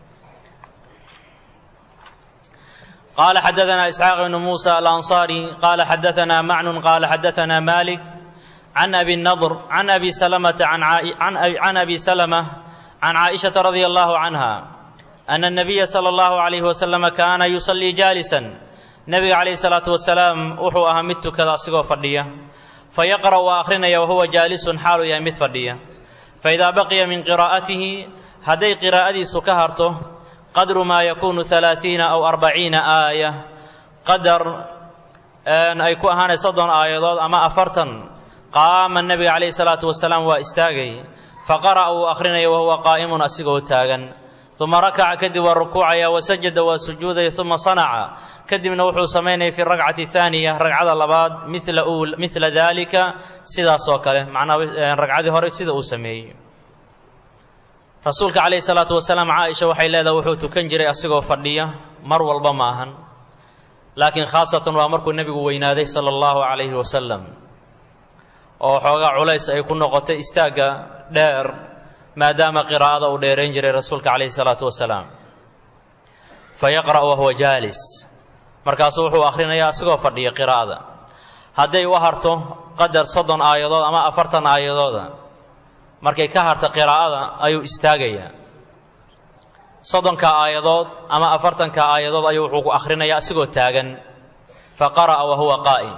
qaala xadadanaa isxaaq ibnu muusa alansaari qaala xadadanaa macnun qaala xadadanaa malik can abi nadr can abi salamata can abi salama can caaishata radia allahu canha ana الnabiya sala allahu calayhi wasalama kaana yusallii jaalisan nebiga calayhi salaatu wasalaam wuxuu ahaa mid tukada asigoo fadhiya fayaqra' waa akhrinaya wahuwa jaalisun xaaluu yahay mid fadhiya faidaa baqiya min qiraa'atihi hadday qiraa'adiisu ka harto qadru maa yakuunu alaaiina aw arbaciina aaya qadar ay ku ahaanay soddon aayadood ama afartan qaama nebiga calayhi salaatu wasalaam waa istaagay faqara'a wuu akhrinaya wahuwa qaa'imun asigoo taagan uma rakaca kadib waa rukuucaya wasajada waa sujuudaya uma sanaca kadibna wuxuu samaynaya fi rakcati haaniya ragcada labaad mila dalika sidaasoo kale macnaa ragcadii hore sida uu sameeyey rasuulka calayhi salaatu wasalaam caaisha waxay leedahay wuxuu tukan jiray asigoo fadhiya mar walba ma ahan laakiin khaasatan waa markuu nebigu weynaaday sala allahu calayhi wasalam oo xoogaa culays ay ku noqotay istaagga dheer maadaama qiraa'ada uu dheerayn jiray rasuulka calayhi salaatu wasalaam fa yaqra' wahuwa jaalis markaasuu wuxuu akhrinayaa asigoo fadhiya qiraa'ada hadday u harto qadar soddon aayadood ama afartan aayadooda markay ka harta qiraa'ada ayuu istaagayaa soddonka aayadood ama afartanka aayadood ayuu wuxuu ku akhrinayaa asigoo taagan fa qara'a wa huwa qaa'im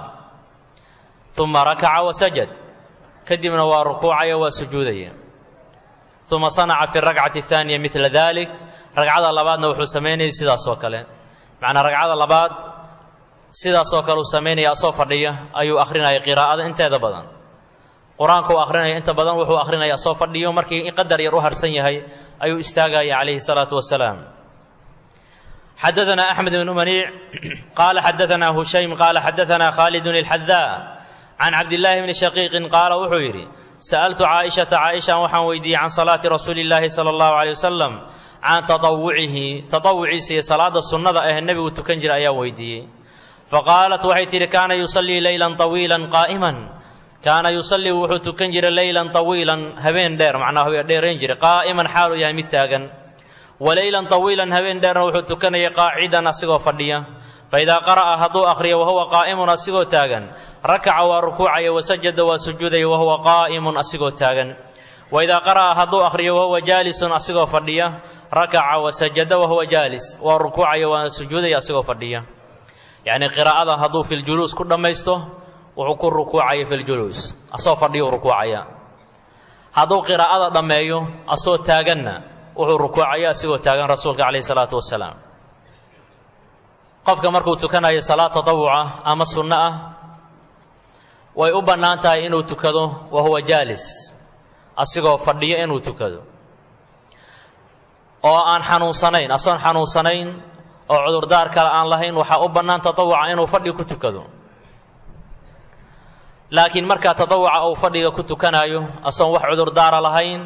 uma rakaca wa sajad kadibna waa rukuucaya waa sujuudaya uma sanaca fi rakcati ahaaniya midla dalik ragcada labaadna wuxuu samaynayay sidaas oo kale macnaa ragcada labaad sidaasoo kale uu samaynaya asoo fadhiya ayuu akhrinaya qiraa'ada inteeda badan qur-aanka uu akhrinaya inta badan wuxuu akhrinaya asoo fadhiyo markii qadar yar u harsan yahay ayuu istaagaya calayhi salaatu wasalaam xadaanaa axmed bn maniic qaala xadaanaa hushaym qaala xadaanaa khaalidun ilxadaa can cabdillaahi bni shaqiiqin qaala wuxuu yidhi sa'altu caaishata caaishan waxaan weydiiyey can salaati rasuuli illaahi sala allahu caleyh wasalam can taawucihi taawuciisa iyo salaada sunnada ah nebigu tukan jira ayaan weydiiyey faqaalat waxay tidhi kaana yusallii leylan طawiilan qaa'iman kaana yusallii wuxuu tukan jiray leylan طawiilan habeen dheer macnaa dheerayn jiray qaa'iman xaaluu yahay mid taagan waleylan طawiilan habeen dheerna wuxuu tukanayay qaacidan asigoo fadhiya faidaa qara'a hadduu akhriyo wahuwa qaa'imun asigoo taagan rakaca waa rukuucaya wasajada waa sujuudaya wahuwa qaa'imun asigoo taagan waidaa qara'a hadduu akhriyo wahuwa jaalisun asigoo fadhiya rakaca wasajada wahuwa jaalis waa rukuucaya waana sujuudaya asigoo fadhiya yacnii qiraa'ada hadduu filjuluus ku dhammaysto wuxuu ku rukuucaya filjuluus asagoo fadhiyuu rukuucaya hadduu qiraa'ada dhammeeyo asagoo taaganna wuxuu rukuucaya asigoo taagan rasuulka calayhi salaatu wasalaam qofka markuu tukanayo salaad tatawuca ama sunno ah way u bannaan tahay inuu tukado wa huwa jaalis asigoo fadhiyo inuu tukado oo aan xanuunsanayn asagoon xanuunsanayn oo cudurdaar kale aan lahayn waxaa u bannaan tatawuca inuu fadhi ku tukado laakiin markaa tatawuca uu fadhiga ku tukanaayo asagoon wax cudurdaara lahayn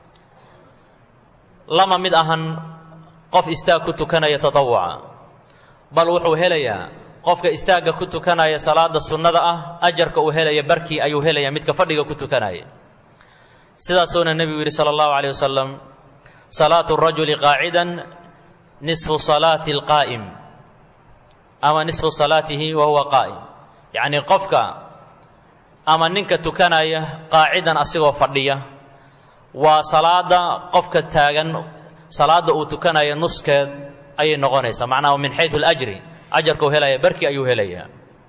lama mid ahan qof istaag ku tukanaya tatawuca bal wuxuu helayaa qofka istaagga ku tukanaya salaada sunnada ah ajarka uu helaya barkii ayuu helaya midka fadhiga ku tukanaya sidaasuuna nebigu yidhi sala allahu calayh wasalam salaatu rajuli qaacidan nisfu salaati alqaa'im ama nisfu salaatihi wa huwa qaa'im yacnii qofka ama ninka tukanaya qaacidan asigoo fadhiya waa salaada qofka taagan salaada uu tukanaya nuskeed ayay noqonaysaa macnaha min xayu alajri ajarka uu helaya barkii ayuu helayaa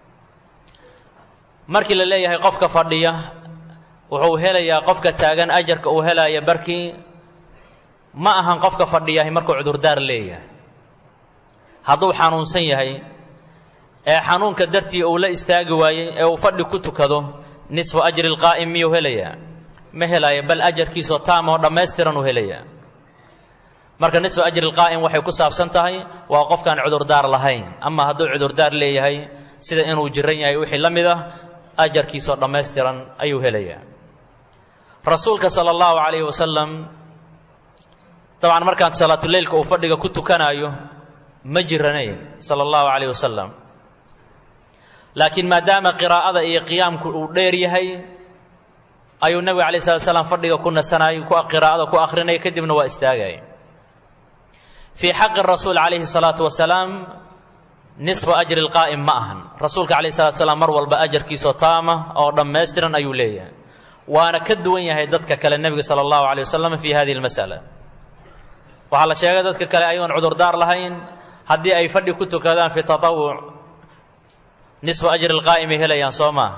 markii la leeyahay qofka fadhiya wuxuu helayaa qofka taagan ajarka uu helaya barkii ma ahan qofka fadhiyahay markuu cudurdaar leeyahay hadduu xanuunsan yahay ee xanuunka dartii uu la istaagi waayey ee uu fadhi ku tukado nisfu ajri lqaa'im miyuu helayaa ma helaya bal ajarkiisoo taama oo dhammaystiran uu helayaa marka nisfu ajri lqaa'im waxay ku saabsan tahay waa qofkaan cudurdaar lahayn ama hadduu cudurdaar leeyahay sida inuu jiran yahay wixii la mid ah ajarkiisoo dhammaystiran ayuu helayaa rasuulka sala allahu calayhi wasalam dabcan markaan salaatuleylka uu fadhiga ku tukanaayo ma jiranayn sala allahu calayh wasalam laakiin maadaama qiraa'ada iyo qiyaamku uu dheer yahay ayuu nebiga alay slat slam fadhiga ku nasanayay qiraa'ada ku akhrinaya kadibna waa istaagaya fii xaqi rasuul calayhi salaatu wasalaam nisfu ajri lqaa'im ma ahan rasuulka calayhi salatu salaam mar walba ajarkiisoo taama oo dhammaystiran ayuu leeyahay waana ka duwan yahay dadka kale nebiga sala allahu calay wasalam fi hadihi lmas'ala waxaa la sheegay dadka kale ayagoon cudurdaar lahayn haddii ay fadhi ku tukadaan fi tatawuc nisfu ajri lqaa'imay helayaan soo maa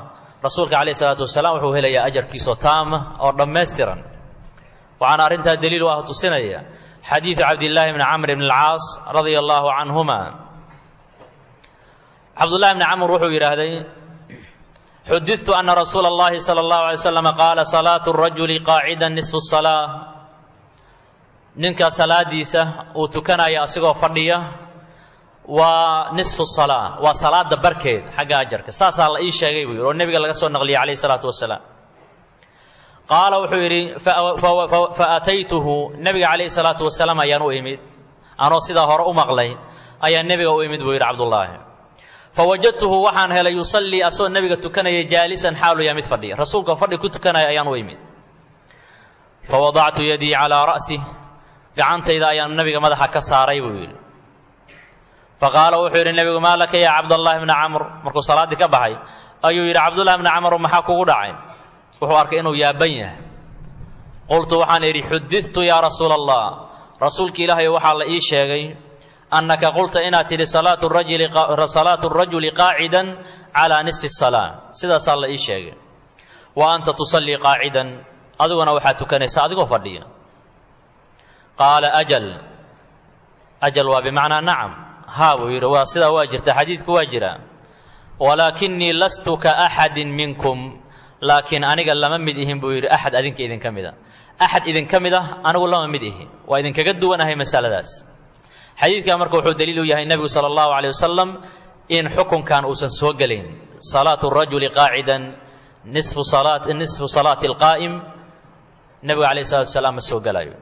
rasuulka calayh isalaatu wasalaam wuxuu helayaa ajarkiisoo taama oo dhammaystiran waxaana arrintaa daliil u ah tusinaya xadiidu cabdillaahi bni camr bni alcaas radia allaahu canhuma cabdullahi bni camr wuxuu yidhaahday xudidtu ana rasuula اllahi salى اllahu alay slam qaala salaatu rajuli qaacida nisfu salaa ninka salaadiisa uu tukanaya asigoo fadhiya waa nisfu salaa waa salaada barkeed xagga ajarka saasaa la ii sheegay buu yidhi oo nebiga laga soo naqliyay calayh isalaatu wasalaam qaala wuxuu yidhi faataytuhu nebiga calayhi salaatu wasalaam ayaan u imid anoo sidaa hore u maqlay ayaa nebiga u imid buu yidhi cabdullaahi fawajadtuhu waxaan helay yusallii asagoo nebiga tukanaya jaalisan xaalu yaa mid fadhiya rasuulka fadhi ku tukanaya ayaan u imid fawadactu yadii calaa ra'si gacantayda ayaan nebiga madaxa ka saaray buu yidhi faqaala wuxuu yidhi nebigu maa laka yaa cabdallahi bna camr markuu salaaddii ka baxay ayuu yidhi cabdullahi bna camr maxaa kugu dhacay wuxuu arkay inuu yaaban yahay qultu waxaan idhi xudidtu yaa rasuula allah rasuulka ilaahay waxaa la ii sheegay annaka qulta inaad tidhi salaatu rajuli qaacidan calaa nisfi salaa sidaasaa la ii sheegay wa anta tusallii qaacidan adiguna waxaad tukanaysaa adigoo fadhiya qaala ajal ajal waa bimacnaa nacam haa buu yidhi waa sidaa waa jirta xadiidku waa jira walaakinii lastu ka axadin minkum laakiin aniga lama mid ihin buu yidhi axad adinka idinka mid a axad idinka mid ah anigu lama mid ihi waa idinkaga duwanahay masaladaas xadiidkan marka wuxuu daliil u yahay nebigu sala allahu caleyh wasalam in xukunkan uusan soo gelayn salaatu rajuli qaacidan nisfu salaat nisfu salaati alqaa'im nebigu calayh salatu wasalaam ma soo gelayo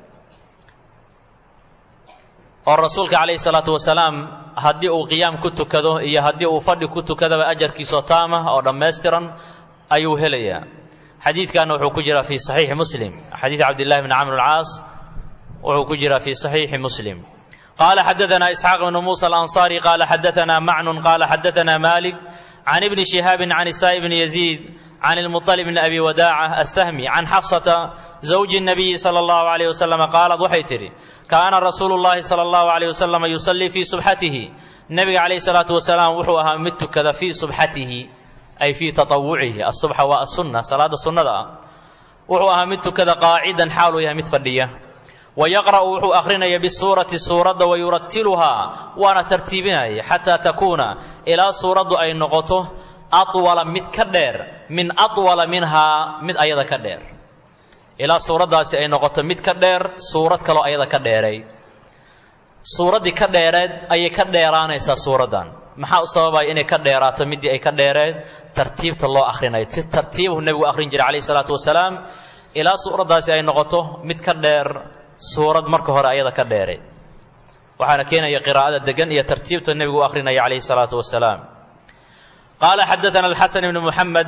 oo rasuulka calayhi salaatu wasalaam haddii uu qiyaam ku tukado iyo haddii uu fadhi ku tukadaba ajarkiisoo taama oo dhammaystiran ayuu helayaa xadiidkanna wuxuu ku jiraa fii saxiixi muslim xadiid cabdillahi bni camr alcaas wuxuu ku jiraa fii saxiixi muslim qaala xadaanaa isxaaq bnu muusa alansaari qaala xadaanaa macnun qaala xadaanaa malik can ibni shihaabin can isaa'i bni yaziid can ilmuطalib bni abi wadaaca assahmi can xafsata zawji الnabiyi sala allahu alayh wasalam qaalad waxay tidhi kaana rasuulu llahi sala allahu alayh wasalam yusallii fii subxatihi nebiga calayhi salaatu wasalaam wuxuu ahaa mid tukada fii subxatihi ay fii taawucihi asubxa waa asunna salaada sunnada ah wuxuu ahaa mid tukada qaacidan xaaluu yahay mid fadhiya wa yaqra'u wuxuu akhrinaya bisuurati suuradda wa yuratiluhaa waana tartiibinaya xataa takuuna ilaa suuraddu ay noqoto atwala mid ka dheer min atwala minhaa mid ayada ka dheer ilaa suuraddaasi ay noqoto mid ka dheer suurad kaloo ayada ka dheeray suuraddii ka dheereed ayay ka dheeraanaysaa suuraddan maxaa u sababaya inay ka dheeraato middii ay ka dheereed tartiibta loo akhrinayo si tartiibuhu nebigu akhrin jiray calayhi salaatu wasalaam ilaa suuraddaasi ay noqoto mid ka dheer suurad marka hore ayada ka dheereed waxaana keenaya qiraa'ada degan iyo tartiibta nebigu u akhrinaya calayhi salaatu wasalaam qaala xadaana alxasan ibnu muxamed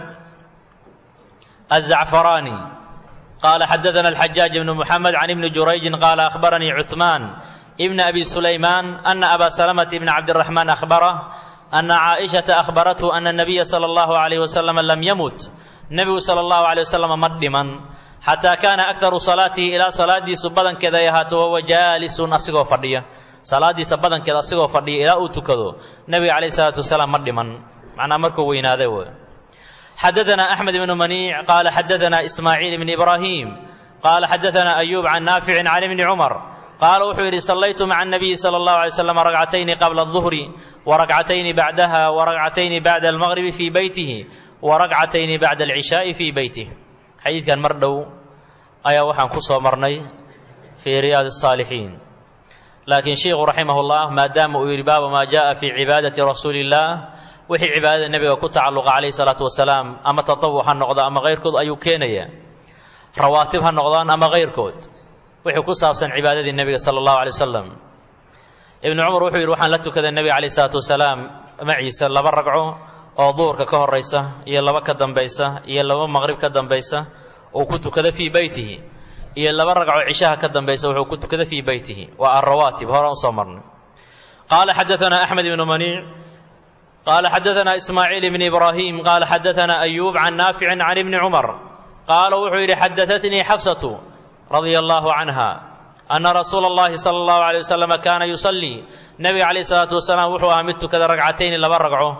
azacfaraani qaala xadaana alxajaaj ibnu muxamed can ibni jurayjin qaala akhbaranii cuثmaan ibn abi sulaymaan ana aba salamata ibni cabdiraxmaan akhbarah ana caaishata akhbarathu ana nabiya sala allahu alayh wasalam lam yamut nebigu sala allahu alay wasalam ma dhiman xataa kaana aktaru salaatihi ilaa salaadiisu badankeeda ay ahaato wahuwa jaalisun asigoo fadhiya salaadiisa badankeeda asigoo fadhiya ilaa uu tukado nebiga calayh salaatu wasalaam ma dhiman macnaa markuu weynaaday wey xadaana axmed ibnu maniic qaala xadaana ismaaciil ibni ibraahim qaala xadaana ayuub can naaficin can ibni cumar qaala wuxuu yidhi sallaytu maca anabiyi sala allahu alay slam ragcatayni qabla aduhri waragcatayni bacdaha waragcatayni bacda almaqribi fii beytihi waragcatayni bacda alcishaa'i fii beytih xadiidkan mar dhow ayaa waxaan ku soo marnay fii riyaadi asaalixiin laakiin sheikhu raximahullah maadaama uu yidhi baaba maa jaءa fii cibaadati rasuuli illah wixii cibaadada nebiga ku tacalluqa calayhi salaatu wasalaam ama tatawuc ha noqdo ama kayrkood ayuu keenaya rawaatib ha noqdaan ama kayrkood wixii ku saabsan cibaadadii nebiga sala allahu alay wasalam ibnu cumar wuxuu yidhi waxaan la tukaday nebiga calayhi salaatu wasalaam maciisa laba ragco oo duhurka ka horaysa iyo laba ka dambaysa iyo laba maqrib ka dambaysa uu ku tukada fii beytihi iyo laba ragco cishaha ka dambaysa wuxuu ku tukada fii beytihi waa alrawaatib horaan usoo marnay qaala xadaana axmed ibnu maniic qaala xadaana ismaaciil ibni ibraahim qaala xadaana ayuub can naaficin can ibni cumar qaala wuxuu yidhi xadaatnii xafsatu radia allahu canha ana rasuula allahi sala allahu alay wasalam kaana yusallii nebiga calayh salaatu wasalaam wuxuu ahaa mid tukada ragcatayni laba ragco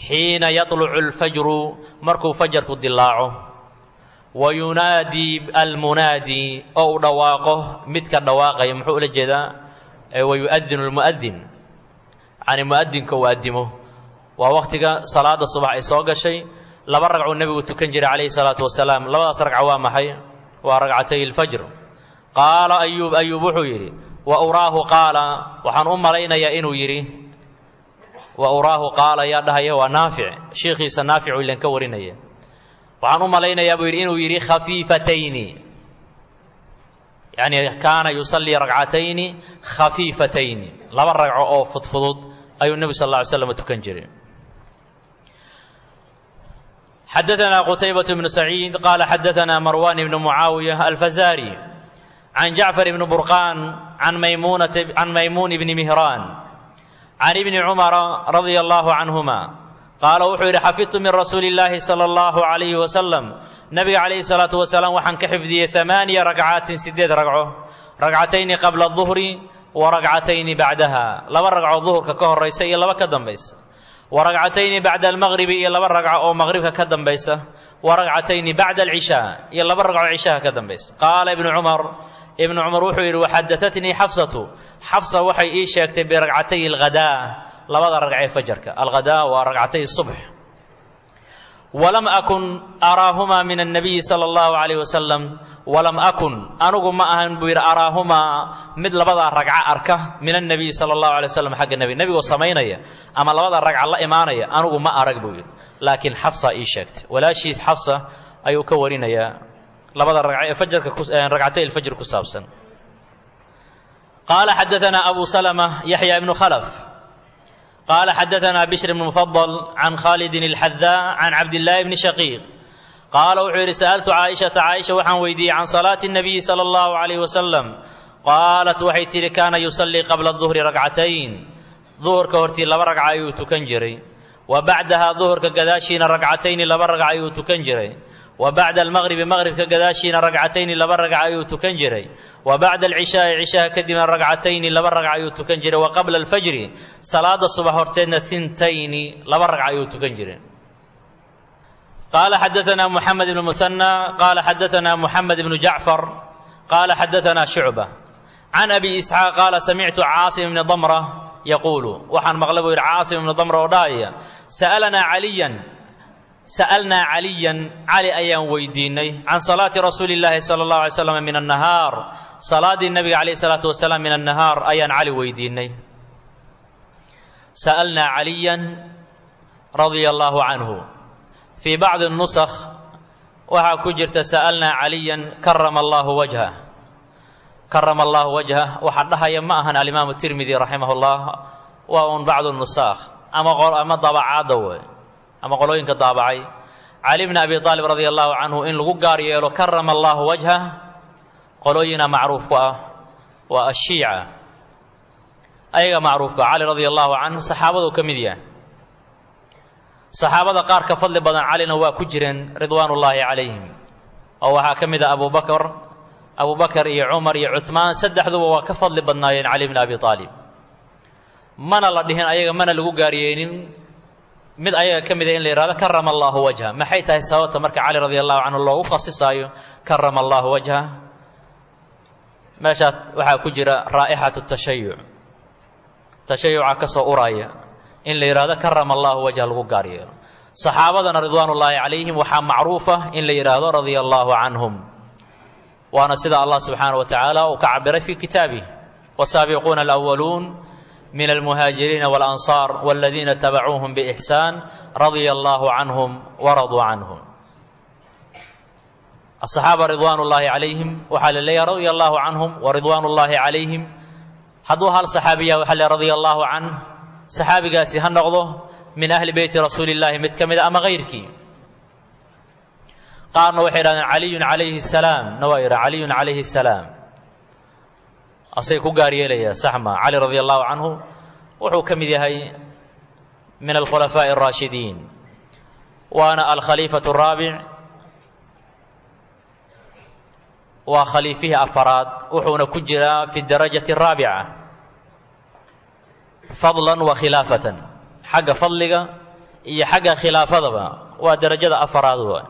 xiina yatlucu alfajru markuu fajarku dilaaco wa yunaadii almunaadi oo uu dhawaaqo midka dhawaaqaya muxuu ula jeedaa wa yu'adinu lmu'adin yacni mu'adinka uu addimo waa wakhtiga salaada subax ay soo gashay laba ragcuu nebigu tukan jiray calayhi salaatu wasalaam labadaas ragca waa maxay waa ragcatay alfajr qaala ayuub ayuub wuxuu yidhi wa uraahu qaala waxaan u malaynayaa inuu yidhi wa uraahu qaala yaa dhahaya waa naafic shiikhiisa naaficu ilan ka warinaya waxaan u malaynayaa buu yidhi inuu yidhi khafiifatayni yacni kaana yusallii ragcatayni khafiifatayni laba ragco oo fudfudud ayuu nebi sal alla ly slam tukan jiray xadaثna qtaybaة بن سacيid qala xadaثna marwan بn mucaawiية alfazari can jacfar bn burqan can maymuun bni mihraan can ibni cumara radia allahu canhuma qaala wuxuu yidhi xafidtu min rasuuli اllaahi salى اllahu عalayhi wasalam nabiga calayhi الsalaatu wasalaam waxaan ka xifdiyey amaaniya ragcaatin sideed ragco ragcatayni qabla الظuhri wa ragcatayni bacdaha laba ragco duhurka ka horaysa iyo laba ka dambaysa wa ragcatayni bacda almaqribi iyo laba ragco oo maqribka ka dambaysa wa ragcatayni bacda alcishaa iyo laba ragco cishaha ka dambaysa qaala ibnu cumar ibnu cumar wuxuu yidhi waxadatatnii xafsatu xafsa waxay ii sheegtay biragcatay alghadaa labada ragcee fajarka alghadaa waa ragcatay subx walam akun araahumaa min annabiyi sala allahu calayh wasalam walam akun anugu ma ahan buu yidhi araahumaa mid labadaa ragca arka min annabiyi sala allahu alay wasalam xagga nebi nebigoo samaynaya ama labada ragca la imaanaya anugu ma arag buu yidhi laakiin xafsa ii sheegtay walaashiis xafsa ayuu ka warinayaa labada ragca ee fajarka ragcatay alfajr ku saabsan qaala xadaanaa abu salama yaxya ibnu khalaf qaala xadaanaa bishr ibn mufadal can khalidin alxadaa can cabdillaahi bni shaqiiq qaala wuxuu yidhi sa'altu caaishata caaisha waxaan weydiiyey can salaati الnabiyi salى اllahu عalayh wasalam qaalat waxay tidhi kaana yusallii qabla duhri ragcatayn duhurka hortii laba ragca ayuu tukan jiray wa bacdaha duhurka gadaashiina ragcatayni laba ragca ayuu tukan jiray wa bacda almaqribi maqribka gadaashiina ragcatayni laba ragca ayuu tukan jiray wa bacda alcishaai cishaha kadibna ragcatayni laba ragca ayuu tukan jiray wa qabla alfajri salaada subax horteedna hintayni laba ragca ayuu tukan jiray قال حدثنا محمد بن مثنى قال حدثنا محمد بن جعفر قال حدثنا شعبة عن أبي إسحاق قال سمعت عاصم بن ضمرة يقول وحن مغلبه عاصم بن ضمرة وداية سألنا عليا سألنا عليا علي أيام ويديني عن صلاة رسول الله صلى الله عليه وسلم من النهار صلاة النبي عليه الصلاة والسلام من النهار أيان علي ويديني سألنا عليا رضي الله عنه في بعض النسخ waxaa ku jirta sa'alnaa caliyan karama allaahu wajhah karama allaahu wajhah waxaa dhahaya ma ahan alimaamu tirmidi raximahullah waa un bacdu nusaakh ama ama daabacaadda wey ama qolooyinka daabacay cali bni abi aalib radia allahu canhu in lagu gaar yeelo karama allaahu wajhah qolooyina macruuf ku ah waa ashiica ayaga macruufka cali radia allahu canhu saxaabaduu ka mid yahay saxaabada qaar ka fadli badan calina waa ku jireen ridwaanullaahi calayhim oo waxaa ka mid ah abubakar abubakar iyo cumar iyo cuhmaan saddexduba waa ka fadli badnaayeen cali bni abi aalib mana la dhihin ayaga mana lagu gaaryeelin mid ayaga ka mida in la yihahdo karama allaahu wajha maxay tahay sababta marka cali radia allahu canhu loogu khasisaayo karama allaahu wajha meeshaa waxaa ku jira raa'ixatu tashayuc tashayuca ka soo uraya in la yidhahdo karama allahu wajha lagu gaar yeelo saxaabadana ridwaanullaahi calayhim waxaa macruufa in la yidhaahdo radia allaahu canhum waana sida allah subxaana wa tacaala uu ka cabiray fii kitaabih wasaabiquuna alأwaluun min almuhaajiriina walansaar waladiina tabacuuhum biixsaan radia allaahu canhum waraduu canhum asaxaaba ridwaanullaahi calayhim waxaa la leeyahay radia allaahu canhum waridwaanullaahi calayhim hadduu hal saxaabiya waxa le radia allaahu canh saxaabigaasi ha noqdo min ahli beyti rasuuli llaahi mid ka mida ama kayrkii qaarna waxay yidhahdeen caliyun calayhi salaam na waa yidha caliyun calayhi salaam asay ku gaar yeelayaa saxma cali radia allahu canhu wuxuu ka mid yahay min alkhulafaa'i araashidiin waana alkhaliifatu araabic waa khaliifihii afaraad wuxuuna ku jiraa fi darajati araabica fadlan wa khilaafatan xagga fadliga iyo xagga khilaafadaba waa derajada afaraad wa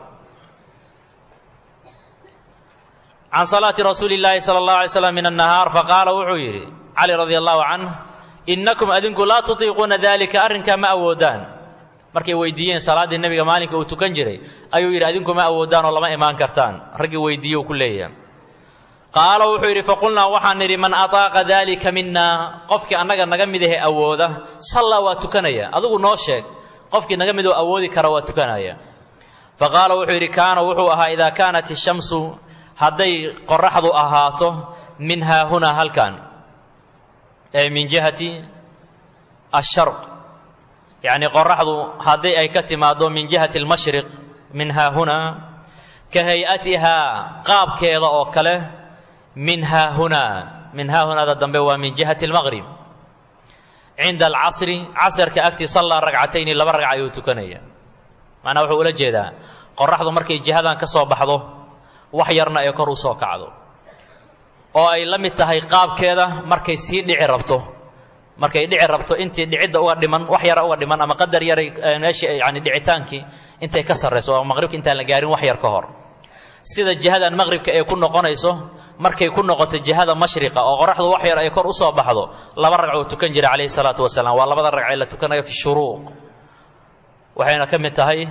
can salaati rasuuli llaahi sala allahu alay slam min annahaar faqaala wuxuu yidhi cali radi allahu canh innakum adinku laa tutiiquuna dalika arrinkaa ma awoodaan markay weydiiyeen salaaddii nebiga maalinka uu tukan jiray ayuu yidhi adinku ma awoodaan oo lama imaan kartaan raggii weydiiye uu ku leeyahay qaala wuxuu yidhi faqulnaa waxaan nidhi man ataaqa daalika minaa qofkii annaga naga mid ahe awooda sallaa waa tukanaya adigu noo sheeg qofkii naga midoo awoodi kara waa tukanaya fa qaala wuxuu yidhi kaana wuxuu ahaa idaa kaanat ishamsu hadday qoraxdu ahaato min haahunaa halkan ee min jihati asharq yacnii qoraxdu haddii ay ka timaaddo min jihati almashriq min haahunaa ka hay-atihaa qaabkeeda oo kale min haahunaa min haahunaada dambe waa min jihati almaqrib cinda alcasri casarka agtii sallaa ragcatayni laba ragca ayuu tukanaya macnaa wuxuu ula jeedaa qoraxdu markay jihadan ka soo baxdo wax yarna ay kor u soo kacdo oo ay la mid tahay qaabkeeda markay sii dhici rabto markay dhici rabto intii dhicidda uga dhiman wax yara uga dhiman ama qadar yaray meeshii yani dhicitaankii intay ka sarrayso oo maqribka intaan la gaarin wax yar ka hor sida jihadan maqribka ay ku noqonayso markay ku noqoto jihada mashriqa oo qoraxdu wax yar ay kor u soo baxdo laba ragcuu tukan jiray calayhi salaatu wasalaam waa labada ragcee la tukanayo fi shuruuq waxayna ka mid tahay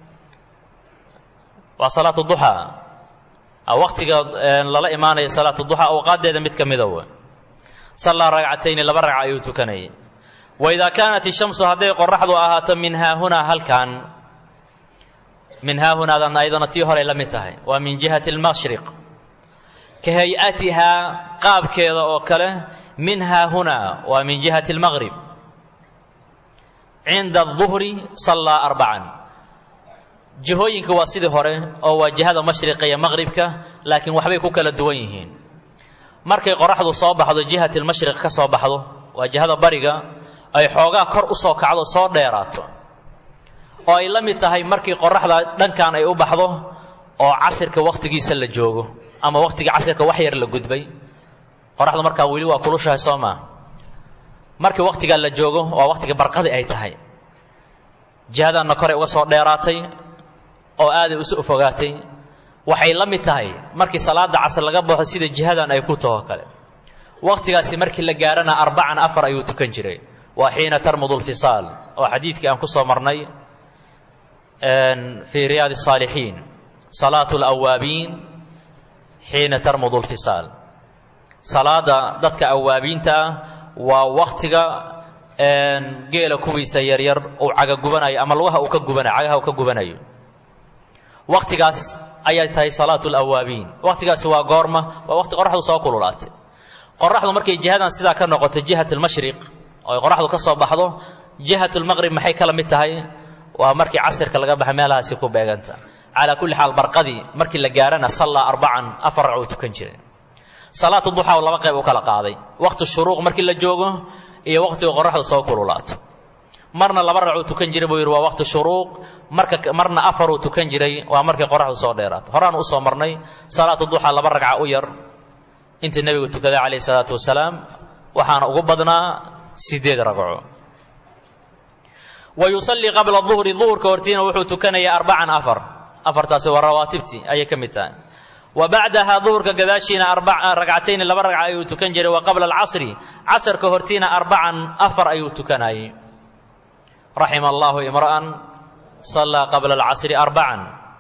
waa salaatu duxaa waqtiga lala imaanaya salaatu duxaa awqaaddeeda mid ka mida w sallaa ragcatayni laba ragca ayuu tukanayay wa idaa kaanat ishamsu hadday qoraxdu ahaato min haahunaa halkan min haahunaadan ayadana tii horey la mid tahay waa min jihati almashriq ka hay-atihaa qaabkeeda oo kale min haahunaa waa min jihati almaqrib cinda aduhri sallaa arbacan jihooyinka waa sidii hore oo waa jihada mashriqa iyo maqribka laakiin waxbay ku kala duwan yihiin markay qoraxdu soo baxdo jihati lmashriq ka soo baxdo waa jihada bariga ay xoogaa kor u soo kacdo soo dheeraato oo ay la mid tahay markii qoraxda dhankan ay u baxdo oo casirka wakhtigiisa la joogo ama wakhtigii casirka wax yar la gudbay qoraxdu markaa weli waa kulushahay soo maa markii wakhtigaa la joogo waa wakhtiga barqadii ay tahay jihadanna koray uga soo dheeraatay oo aaday usu fogaatay waxay la mid tahay markii salaada casr laga baxo sida jihadan ay ku taho kale wakhtigaasi markii la gaarana arbacan afar ayuu tukan jiray waa xiina tarmudu lfisaal oo xadiidkii aan ku soo marnay fii riyaadi الsaalixiin salaatu اlawaabiin xiina tarmudu lfisaal salaada dadka awaabiinta ah waa wakhtiga geela kuwiisa yaryar uu caga gubanayo ama lugaha uu ka gubanayo cagaha uu ka gubanayo wakhtigaas ayay tahay salaatu lawaabiin wakhtigaasi waa goorma waa waqti qoraxdu soo kululaatay qoraxdu markay jihadan sidaa ka noqoto jihat lmashriq oo ay qoraxdu ka soo baxdo jihat lmaqrib maxay kala mid tahay waa markii casirka laga baxa meelahaasi ku beeganta calaa kulli xaal barqadii markii la gaarana sallaa arbacan afar ragcuu tukan jiray salaatu duxaa laba qayb u kala qaaday waqti shuruuq markii la joogo iyo waqtiga qoraxdu soo kululaato marna laba ragcuu tukan jiray buu yidhi waa waqti shuruuq marka marna afaruu tukan jiray waa markii qoraxdu soo dheeraato horaan usoo marnay salaatu duxaa laba ragca u yar intii nebigu tukaday calayhi salaatu wasalaam waxaana ugu badnaa sideed ragco wa yusallii qabla duhri duhurka hortiina wuxuu tukanayaa arbacan afar afartaasi waa rawaatibtii ayay ka mid tahay wa bacdahaa duhurka gadaashiina ragcatayni laba ragca ayuu tukan jiray wa qabla alcasri casarka hortiina arbacan afar ayuu tukanayay raxima allahu imra'an sallaa qabla alcasri arbacan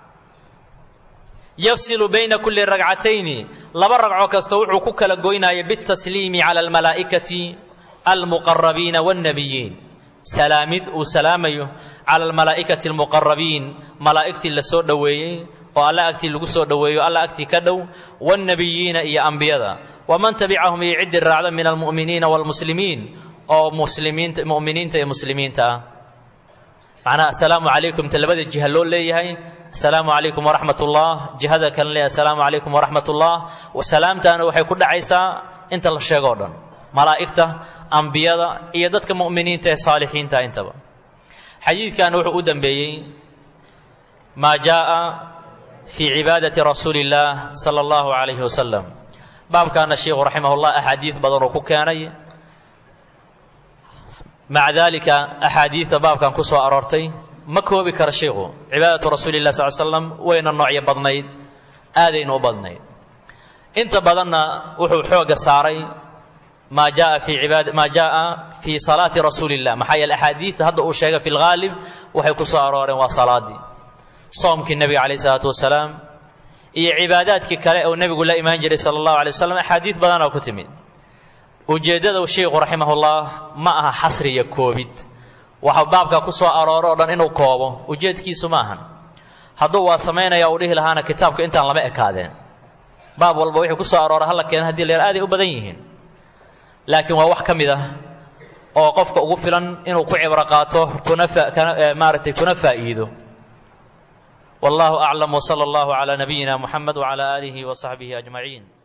yafsilu bayna kulli ragcatayni laba ragco kasta wuxuu ku kala goynaya bitasliimi cala almalaa'ikati almuqarabiina waannabiyiin salaamid uu salaamayo cala almalaa'ikati almuqarabiin malaa'igtii la soo dhoweeyey oo alla agtii lagu soo dhoweeyo alla agtii ka dhow waannabiyiina iyo ambiyada waman tabicahum iyo ciddii raacda min almu'miniina waalmuslimiin oo muslimiinta mu'miniinta iyo muslimiinta ah macnaha assalaamu calaykum ta labada jiha loo leeyahay assalaamu calaykum waraxmat ullah jihada kale leeyahay assalaamu calaykum waraxmat ullah salaamtaana waxay ku dhacaysaa inta la sheego o dhan malaa'igta ambiyada iyo dadka mu'miniinta ee saalixiinta intaba xadiidkan wuxuu u dambeeyey maa jaa'a fii cibaadati rasuuli illaah sala allahu calayhi wasalam baabkaana sheikhu raximahullah axaadiid badan uu ku keenay maca daalika axaadiidta baabkan ku soo aroortay ma koobi karo sheikhu cibaadatu rasuuli lah sal slam wayna noocyo badnayd aadayna u badnayd inta badanna wuxuu xooga saaray maa jaa fi ibaad maa jaaa fii salaati rasuuli illah maxaa yeele axaadiidta hadda uu sheegay fi lghaalib waxay ku soo arooreen waa salaadii soomkii nebiga calayh isalaatu wasalaam iyo cibaadaadkii kale uu nebigu la imaan jiray sala allahu alay wasalam axaadiid badanoo ku timid ujeeddada sheikhu raximahullah ma aha xasri iyo koobid waxa baabka ku soo arooro o dhan inuu koobo ujeedkiisu ma ahan hadduu waa samaynaya uu dhihi lahaana kitaabka intaan lama ekaadeen baab walba wixii ku soo aroora halla keena hadii la yar aaday u badan yihiin laakiin waa wax ka mid ah oo qofka ugu filan inuu ku cibro qaato kuna maaragtay kuna faa'iido wallahu aclam wsala allahu calaa nabiyina muxamed wcala aalihi wa saxbihi ajmaciin